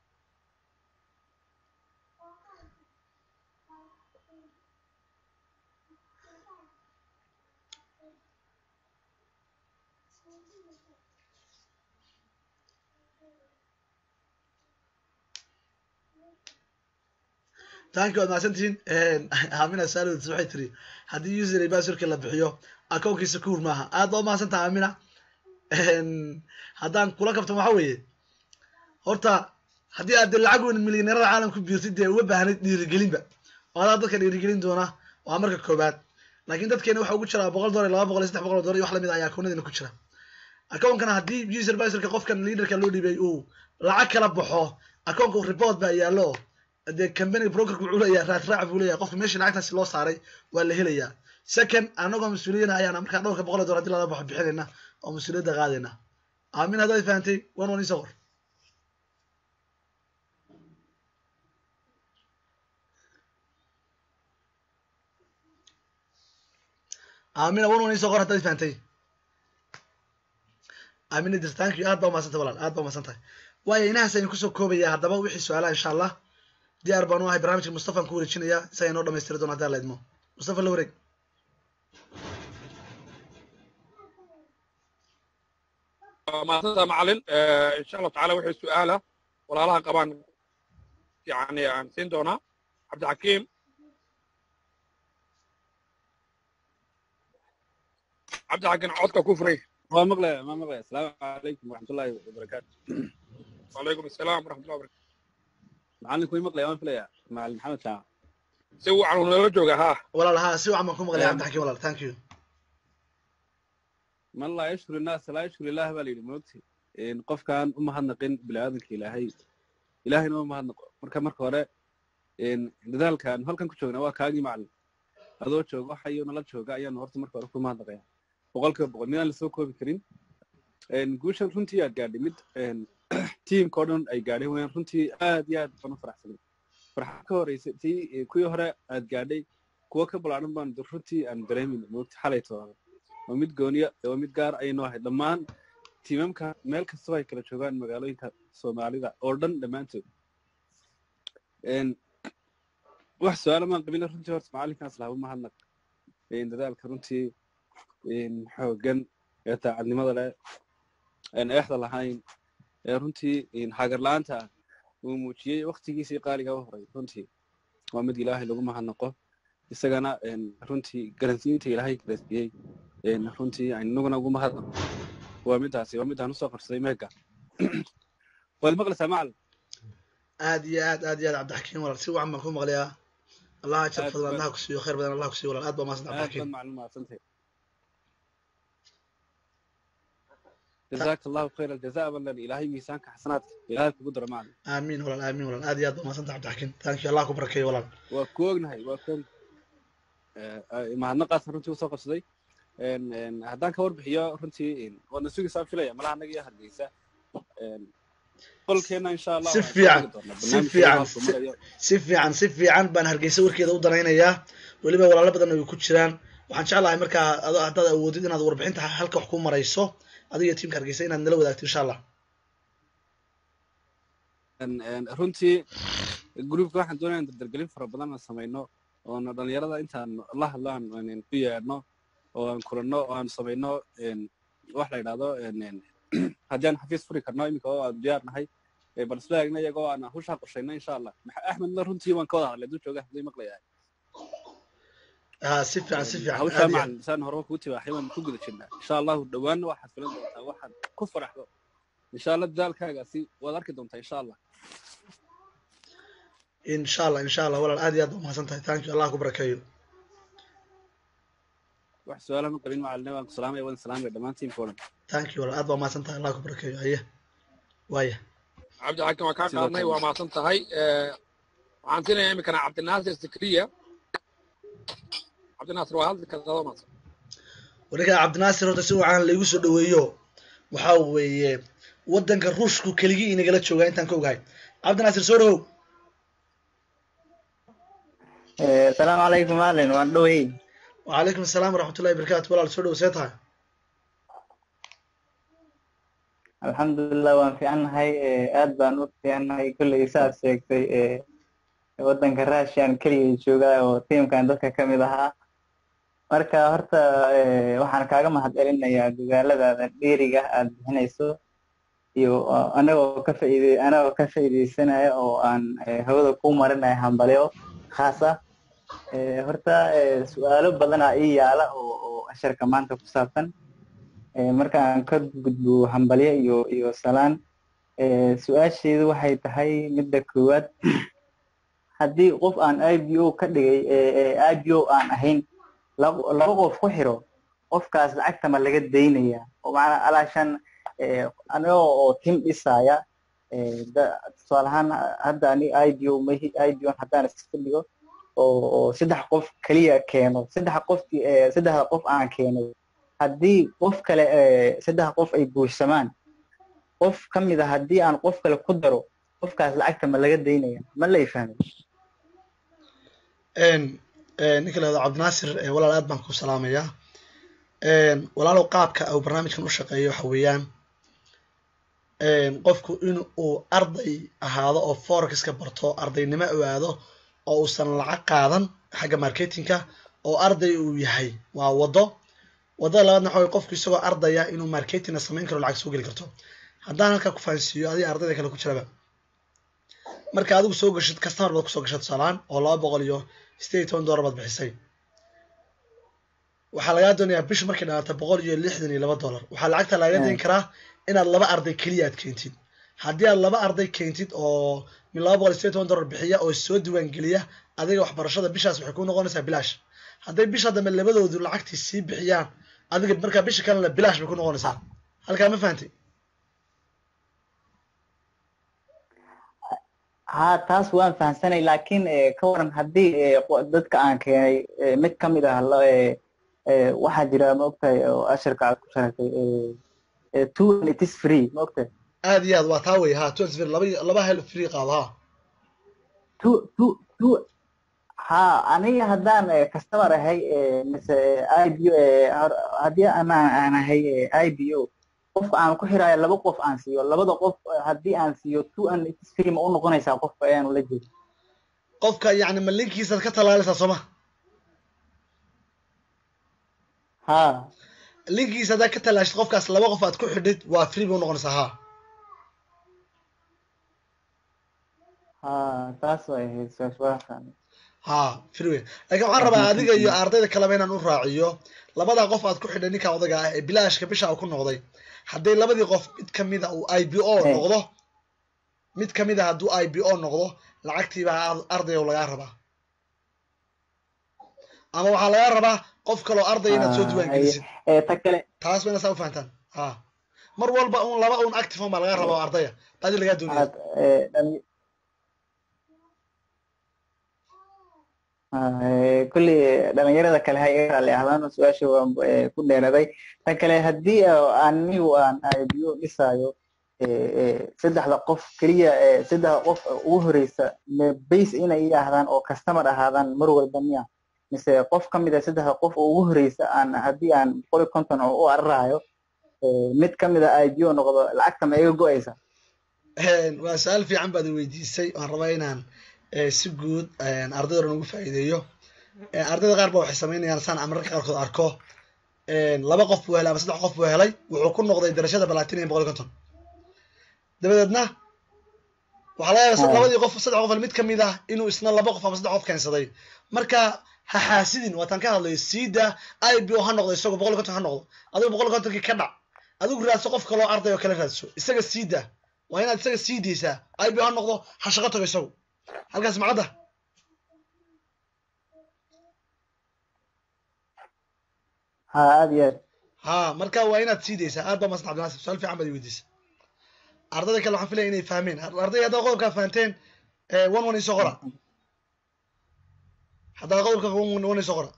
tanki waad mahadsantihiin amina salds waxay tiri haddii user iyo basurka la bixiyo akoonkiisa kuur maaha aad baa umahadsantaha amina haddaan kula kabtan waxa weeye horta haddii aad de lacag weyn milyaneerada caalamku biirtid dee uma baahnid dhiirigelinba oo adaa dadka dhiirigelin doona waa marka koobaad laakiin dadkeena waxa ugu jira boqol dollar laba boqol iyo saddex boqol dollar iyo wax lamid ah ayaa akoonadina ku jira akoonkana haddii user basurka qofkan leaderka loo dhibay uu lacag kala baxo akoonka report baa yaallo dee company brokerka wuxuu leeyahay raad raac buu leeyahay qofka meeshii lacagtaasi loo saaray waa la helayaa second anagoo mas-uuliyana ayaana markaa dhowrka boqol dollar hadii lala baxo bixinayna oo mas-uuliyadda qaadayna aamin haddaad fahantay one one isoo qor aamina one one isoo qor haddaad fahantay aamina dirtaanki aad baa umadsantay walaal aad baa umadsantahay waayo inahaas aynu kusoo koobaya haddaba wixii su-aalaha insha allah diyaar baan u ahay barnaamijka mustafaan ku wareejinaya isaga inoo dhamaystiri doona haddaa la idmo mustafa la wareeg maasanta macalin insha allahu tacala wixii su-aala walaalaha qabaan yani aan siin doonaa cabdixakiim cabdixakiim codka ku furay waa maqlaya waa maqlaya asalaamu calaykum waraxmatullaahi wabarakaatu wacalaykum asalaam waraxmatullahi wabarakatu macalinku way maqlaya waan filaya macalin maxamed shaac si wacan uu nala jooga ha walaal haa si wacan baan ku maqlaya cabdixakiim walaal thank you man laa yashkuru innaasa laa yashkuru ilaah baa la yidhi moogti qofkaan u mahadnaqin biniaadanka ilaahay ilaahayna uma mahadnaqo marka marka hore dadaalkaan halkan ku joogna waa kaagii macalin adoo jooga waxayo nala jooga ayaanu horta marka hore ku mahadnaqaya boqolkiiba boqol midaan lasoo koobi karin guushan runtii aad gaadhay mid tiimka oo dhan ay gaadhay wayaan runtii aad iyo aad baan u faraxsanay farxad ka horeysa tii kuwii hore aad gaadhay kuwo ka ballaaran baan runtii aan dareemayna moogti xalay toona waa mid gooniya waa mid gaar ayay noo ahay dhammaan tiimamka meel kastaba ay kala joogaan magaalooyinka soomaalida oo dhan dhammaantood wax su-aala maan qabina runtii horta macalinkaas lahaba mahadnaq dadaalka runtii xoogan ee taacadnimada leh aan eexda lahayn ee runtii hagarla-aanta ah uu muujiyey waktigiisii qaaliga u horay runtii waa mid ilaahay lagu mahadnaqo isagana runtii garansiinta ilaahay garansiiyey runtii inaguna ugu mahadnaqo waa midaasi waa midaan usoo qarsaday meega waad maqlaysaa macalin aad iyo aad aad iyo aad cabdixakiim walaal si wacan baan ku maqlayaa allah ajar fadlan allah ku siiyo khayr badan allah ku siiyo walaal aad baa mahadsan aad cabdixakiim baad macalin mahadsantahay jazaaka allahu khayr aljazaa balan ilaahay miisaanka xasanaadka ilaahay kugu daro macalin aamiin walaal aamiin walaal aad iyo aad baa mahadsan tahay cabdixakiim thank you allah ku barakeeyo walaal waa ku ognahay waa ku ognahay mahadnaqaasna runtii usoo qabsaday haddaan ka warbixiyo runtii waadna sugaysaa filaya malaha annaga iyo hargeysa qolkeena insha allah Si waan soo fiican, dhigi doonaa. si Barnaamijka fiican, halkuu si- marayo. si fiican si fiican baan hargeysa warkeeda u danaynayaa weliba walaalo badan ay ku jiraan waxaan jeclahay markaa ado haddaad awoodid inaad warbixinta halka wax ku marayso adiga iyo tiimka hargeysa inaad nala wadaagto insha allah En- en, runtii groupka waxaan doonaya in dardargelin fara badan aan samayno oona dhalinyarada intaan la hadlo aan aan ku yeedhno oo aan kulanno oo aan samayno een, wax la yidhahdo een, een, haddii aan xafiis furi karno iminka oo aan diyaar nahay ee, bal isla eegna iyagoo aan hawshaa qorshayno insha allah Maxa- axmedna runtii waan ka wada hadlay duu jooga haddii maqlayahay ها si fiican si fiican hawshaa aad iyo aad. macalin saan horeba kuu tibaaxay waan ku guda jirnaa insha allahu dhowaanna waxaad filan doontaa waxaad ku faraxdo insha allah dadaalkaagaasi waad arki doontaa insha allah insha allah insha allah walaal aad iyo aad baa umahadsan tahay thank you allah ku barakeeyo wax su-aalaha ma qabin macalin waan ku salaamaya waan salaamaya dhammaan tiimka oo dhan thank you walaal aad baa umahadsan tahay allah ku barakeeyo haye waaya cabdi xakim waa kaa Sidoo qaadnay kale. waa mahadsan tahay Eh, waxaan siinayaa iminkana cabdinaasir sikriya cabdinaasir waa hadli kartaa adoo mahadsan warninka cabdinaasir horta si wacan laigu soo dhaweeyo waxaa weeye wadanka ruushku keligii inagala joogaa intaan ka ogahay cabdinaasir soo dhawow asalaamu calaykum maalin waan dhowey وعليكم السلام ورحمة الله وبركاته walaal soo dhawo see tahay alxamdulilah waan fiicannahay aad baan u fiicannahay kolley saad sheegtay eh, waddanka russian keligay joogaa oo tiimkan dadka ka mid ahaa marka horta eh, waxaan kaaga mahadcelinayaa dadaaladaada dheeriga aad bixinayso iyo uh, anagoo ka faa'iide anagoo ka faa'iideysanaya oo aan eh, hawada ku marinaya hambalyo khaas ah Eh, horta eh, su-aalo badanaa ii yaala oo oo casharka maanta ku saabsan Eh, marka aan ka gudbo hambalyo iyo iyo salaan eh, su-aasheedu waxay tahay midda koowaad haddii qof aan ibo ka dhigay eh, eh, ibo aan ahayn laba laba qof ku xiro qofkaas lacagta ma laga daynaya oo macnaa alaashan eh, anigoo oo tim dhisaya eh, da- tusaale ahaan hadda ani ibo mahi ibo haddaan iska dhigo oo oo saddex qof keliya keeno saddex qofki eh, saddexda qof aan keeno haddii qof kale eh, saddex qof ay buuxsamaan qof ka mid a haddii aan qof kale ku daro qofkaas lacagta ma laga daynaya ma lay fahmay Een, een, ninka la yihahdo cabdinaasir eh, walaal aad baan ku salaamayaa Een, walaalow qaabka uu barnaamijkan u shaqeeyo waxa weeyaan een, qofku in uu arday ahaado oo forexiska barto ardaynimo uu aado oo uusan lacag qaadan xagga marketingka oo arday uu yahay waa wado wadada labaadna waxa weye qofku isagoo ardaya inuu marketingna samayn karo lacag soo geli karto haddaan halkaa ku fahansiiyo adiga ardayda kale ku jiraba marka adigu soo gashid customer baad kusoo gashay tusaalaan oo laba boqol iyo sideed iyo toban dollar baad bixisay waxaa lagaa doonayaa bishu markay dhamaato boqol iyo lixdan iyo laba dollar waxaa lacagta lagaga dayn karaa inaad laba arday keliya aad keentid haddii aad laba arday keentid oo min laba boqol iyo sideed iyo toban dollar bixiya oo soo diiwaan geliya adiga waxbarashada bishaas waxay ku noqonaysaa bilaash hadday bisha dambe labadoodu lacagtii sii bixiyaan adiga markaa bisha kalena bilaash bay ku noqonaysaa halkaa ma fahantay haa taas waan fahamsanay laakiin eh, ka waran haddii eh, qo- dadka aan keenay eh, mid ka mid ah la- eh, eh, waxaa jira ma ogtahay oo ashirka aad ku sheegtay eh, eh, two and it is free ma ogtahay aad iyo aad waa taa wey ha twenty laba laba hel free qaado ha two two two haa aniga haddaan eh, customer ahay eh, mise ibo eh, har- haddii anaan aan ahay eh, ibo qofka aan ku xiraayo laba qof aan siiyo labada qof eh, haddii aan siiyo two and it is free ma u noqonaysaa qofka ayaanu la jeedo qofka yacni ma linkiisaad ka talaalaysaa sooma haa linkiisa haddaad ka talaashid qofkaas laba qof aad ku xidhid waa free bay unoqonaysaa ha haa taas way ahayd su-aasha waa fahmay ha free wey laakiin waxaan rabaa adiga iyo ardayda kaleba inaan u raaciyo labadaa qof aad ku xidhay ninka odaga ah ee bilaashka bisha uu ku noqday hadday labadii qof mid kamida uu i b o Hey. noqdo mid kamid a hadduu i b o noqdo lacagtiibaa ar- ardayga lagaa rabaa ama waxaa lagaa rabaa qof kaloo arday inaad soo Ah, diiwaan ay- gelisid ee ta kale taas waa inaad saa u fahantaan ha mar walba un laba un active on baa lagaa rabaa oo ardaya baadi lagaa doonaya aad ee, dhali- Ah, ee, kolley dhalinyarada kale ha iga raalli ahdaan su-aasha waan ee, ku dheeraday ta kale haddii oo anigu aan ibo dhisaayo ee, ee, saddexda qof keliya ee, saddexda qof ugu horeysa me base inay ii ahdaan oo customer ahaadaan mar walba miya mise qof ka mid a saddexda qof oo ugu horeysa aan haddii aan boqol iyo konton oo u ararayo ee, mid ka mid a ibo noqdo lacagta ma iga go-aysa Een, waa su-aal fiican baad i weydiisay waan rabaa inaan si guud ardayda dhan ugu faa'iideeyo ardayda qaar ba waxay samaynayaan saan mararka qaarkood arko laba qof buu helay ama saddex qof buu helay wuxuu ku noqday darajada platinum boqol iyo konton dabadeedna waxaa laga yaaba labadii qof saddex qof mid kamid ah inuu isna laba qof ama saddex qof keensaday marka ha xaasidin waataan ka hadlayo siida ibo ha noqdo isagu boqol iyo konton ha noqdo adigu boqol iyo kontonkii ka dhac adigu raadso qof kaloo arday oo kale raadso isaga siida waa inaad isaga sii daysaa ibo ha noqdo ha shaqo tago isagu halkaas macadda ha aad iyo aad ha marka waa inaad sii daysaa aad baa masan cabdinaasir su-aal fiican baad weydiisa ardayda kale waxaan filaya inay fahmeen arday haddaad qodobkaa fahanteen one one isoo qora haddaad qodobka one one isoo qora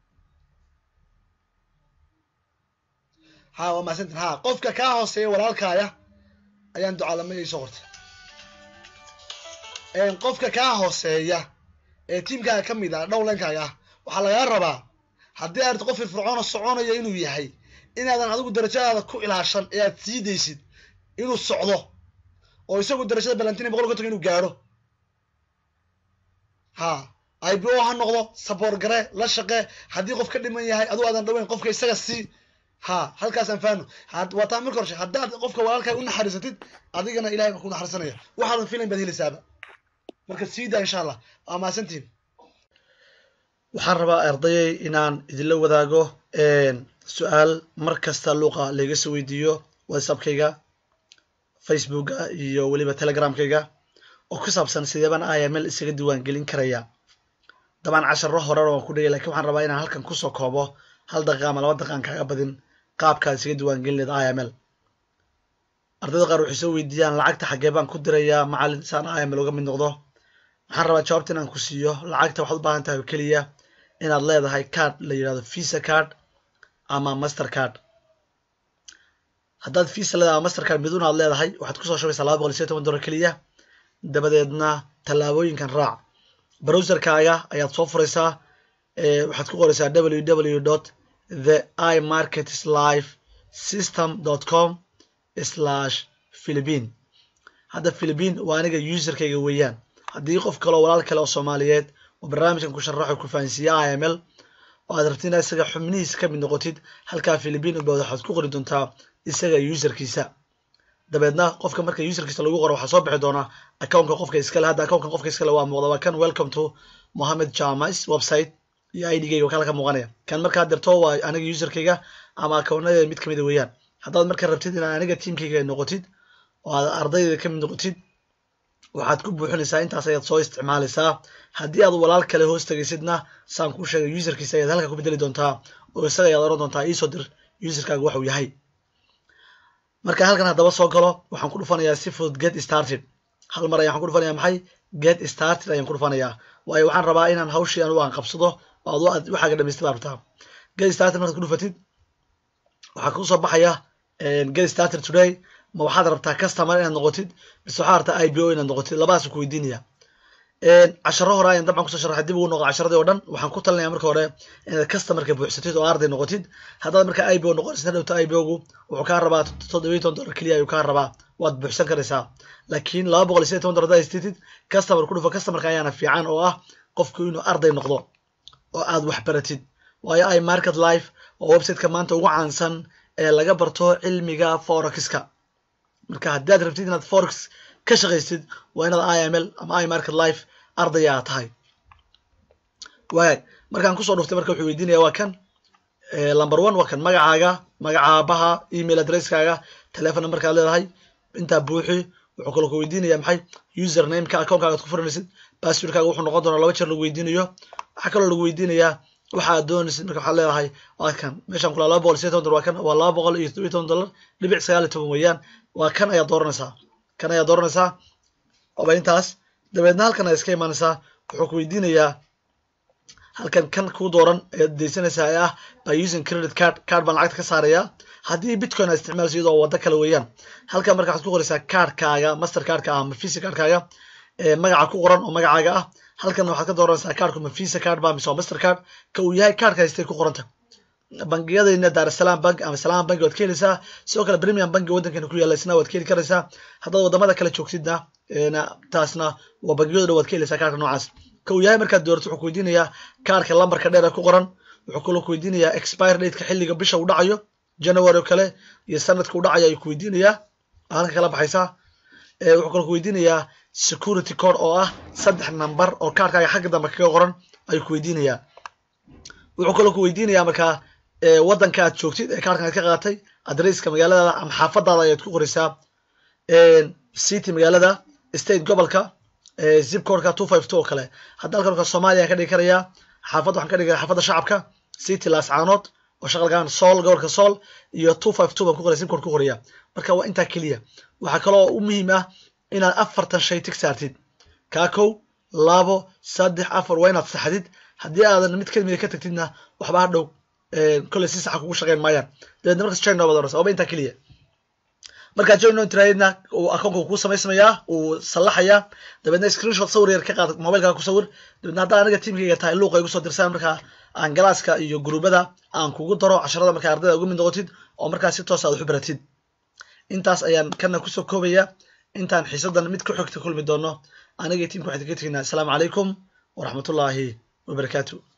ha waa mahadsantin ha qofka kaa hooseeya walaalkaaya ayaan ducaalamaya isoo qortay qofka kaa hooseeya ee tiimkaaga ka mid ah dhowlenkaaga ah waxaa lagaa rabaa haddii aad qof firfircoona soconaya inuu yahay inaadan adigu darajadaada ku ilaashan ee aad sii daysid inuu socdo oo isagu darajada balantina boqol konton inuu gaadho ha ibo ha noqdo saboor gare la shaqe haddii qof ka dhiman yahay aduu aadan dhaweyn qofka isaga sii ha halkaasaan faano waa taa marka horshe haddaad qofka walaalkaa u naxariisatid adigana ilahay baa ku naxariisanaya waxaadan filayn baad helaysaaba marka sii daa insha allah waa mahadsantihin waxaan rabaa ardayay inaan idinla wadaago su-aal mar kasta luuqa layga soo weydiiyo whatsappkayga facebooka iyo weliba telegramkayga oo ku saabsan sideebaan iml isaga diiwaangelin karaya dabaan casharo horena waan ku dhigay lakin waxaan rabaa inaan halkan kusoo koobo hal daqiiqa ama laba daqiiqan kaaga badin qaabkaad isaga diiwaangelin leed iml ardayda qaar waxay soo weydiiyaan lacagta xaggee baan ku dirayaa macalin saan iml uga mid noqdo waxaan rabaa jawaabta inaan ku siiyo lacagta waxaad u baahan tahay oo keliya inaad leedahay card la yidhahdo visa card ama master card haddaad visa leedahay ama master card midun aad leedahay waxaad kusoo shubaysaa laba boqol iyo siyo toban dollar keliya dabadeedna tallaabooyinkan raac browserkaaga ayaad soo furaysaa waxaad ku qoraysaa www dot the i markets life system dot com slash philippine hadda philippine waa aniga userkayga weeyaan haddii qof kaleo walaal kale oo soomaaliyeed oo barnaamijkan ku sharaxo ku fahansiiya i m l oo aad rabti inaad isaga xubnihiisa ka mid noqotid halkaa philippine ubawd waxaad ku qori doontaa isaga userkiisa dabeedna qofka marka userkiisa lagu qoro waxaa soo bixi doonaa accountka qofka iskale hadda accountka qofka iskale waa muuqda waa kan welcome to mohamed jamis website iyo idgayga kala ka muuqanaya kan markaad dirto waa aniga userkayga ama accountadeeda mid kamida weeyaan haddaad marka rabtid inaad aniga tiamkayga noqotid oo aad ardaydeeda kamid noqotid waxaad ku buuxinaysaa intaas ayaad soo isticmaalaysaa haddii aad walaal kale hoos tegaysidna saan kuu sheegay userkiisa ayaad halka ku bedeli doontaa oo isaga ayaad oran doontaa iisoo dir userkaaga waxuu yahay marka halkan haddaba soo galo waxaan ku dhufanayaa si fudud get started hal mar ayaan ku dhufanaya maxay get started ayaan ku dhufanayaa waayo waxaan rabaa inaan hawshii anugu aan qabsado oo ad waxaaga dhamaystay baa rabtaa get started markaad ku dhufatid waxaa kusoo baxaya get started today ma waxaad rabtaa customer inaad noqotid mise waxaad rabtaa ibo inaad noqotid labadaas ku weydiinaya casharo hore ayaan dabcan kusoo sharaxay dib ugu noqo casharadii oo dhan waxaan ku talinaya marka hore inaad customerka buuxsatid oo arday noqotid haddaad marka ibo noqonaysid hadhowta ibogu wuxuu kaa rabaa toddobiyo toban dollar keliya ayuu kaa rabaa waad buuxsan karaysaa laakiin laba boqol iyo sideed toban dollar haddaad haysatid customer ku dhufo customerka ayaana fiican oo ah qofku inuu arday noqdo oo aad wax baratid waayo i market life waa websiteka maanta ugu caansan ee laga barto cilmiga forexka marka haddii aad rabtid inaad forex ka shaqaysid waa inaad i m l ama i market life arday aa tahay waag markaan kusoo dhuftay marka wuxuu weydiinaya waa kan number one waa kan magacaaga magaca aabaha email addresskaaga telefon numberkaad leedahay intaa buuxi wuxuu kaloo ku weydiinaya maxay usernameka accountkaaga ad ku furanaysid passwordkaaga wuxuu noqon doonaa laba jeer lagu weydiinayo waxaa kaloo lagu weydiinayaa waxa aad doonaysid marka waxaad leedahay waa kan meeshaan kulaa laba boqol iyo sideed toban dollar waa kan waa laba boqol iyo toddobiyo toban dollar dhibic sagaal iyo toban weeyaan waa kan ayaad dooranaysaa kan ayaad dooranaysaa oba intaas dabeedna halkan ayaad iska imaanaysaa wuxuu ku weydiinayaa halkan kan kuu dooran ayaad daysanaysaa ee ah by using credit card card baan lacagta ka saarayaa haddii bitcoin aad isticmaalayso iyadoo waddo kale weeyaan halkan marka waxaad ku qoraysaa cardkaaga master cardka ah ama visa cardkaaga ee magaca ku qoran oo magacaaga ah halkan waxaad ka dooranaysaa cardku ma visa card ba mise waa master card ka uu yahay cardka haystay ku qoranta bangiyadayna daarasalaam bank ama salaam bank waad ka helaysaa sidoo kale premium banki waddankeena ku yaalla isna waad ka heli karaysaa haddaad waddamada kale joogtidna taasna waa bangiyada dhan waad ka helaysaa kaarka noocaas ka uu yahay markaad doorato wuxuu ku weydiinayaa kaarka lambarka dheer ee ku qoran wuxuu kaloo ku weydiinayaa expire dateka xilliga bisha uu dhacayo january oo kale iyo sanadka uu dhacayo ayuu ku weydiinayaa halka kala baxaysaa wuxuu kaloo ku weydiinayaa security code oo ah saddex number oo kaarkaaga xagga dambe kaga qoran ayuu ku weydiinayaa wuxuu kaloo ku weydiinayaa markaa waddanka aad joogtid ee kaarkan aad ka qaatay adresska magaaladaada ama xaafadaada ayaad ku qoraysaa city magaalada state gobolka zip codeka two five two oo kale hadda halkan marka soomaaliya ka dhigi karayaa xaafad waxaan ka dhigi karaa xaafadda shacabka city laascaanood oo shaqalgaan sool gobolka sool iyo two five two baan ku qoraya zip code ku qoraya marka waa intaa keliya waxaa kaloo u muhiim ah inaad afartan shay tig saartid kaa kow labo saddex afar waa inaad saxdid haddii aadan mid kamida ka tagtidna waxba ha dhow kolley si saxa kugu shaqeyn maayaan dabeedna markas join noobad orasa waaba intaa keliya markaad join noo tiraahidna uu akoonka kuu samaysmayaa uu sallaxayaa dabeedna screenshot sawir yar ka qaad mobilkaaga ku sawir dabeedna haddaa aniga tiimkayga tahay luuqa igu soo dirsaan markaa aan galaaska iyo gruubada aan kugu daro casharada markaa ardayda ugu mid noqotid oo markaa si toos aad wax u baratid intaas ayaan kana kusoo koobaya intaan xiisadan mid ku xigta kulmi doono aniga tiimka waxaan kaga tegaynaa asalaamu calaykum waraxmatullaahi wabarakaatu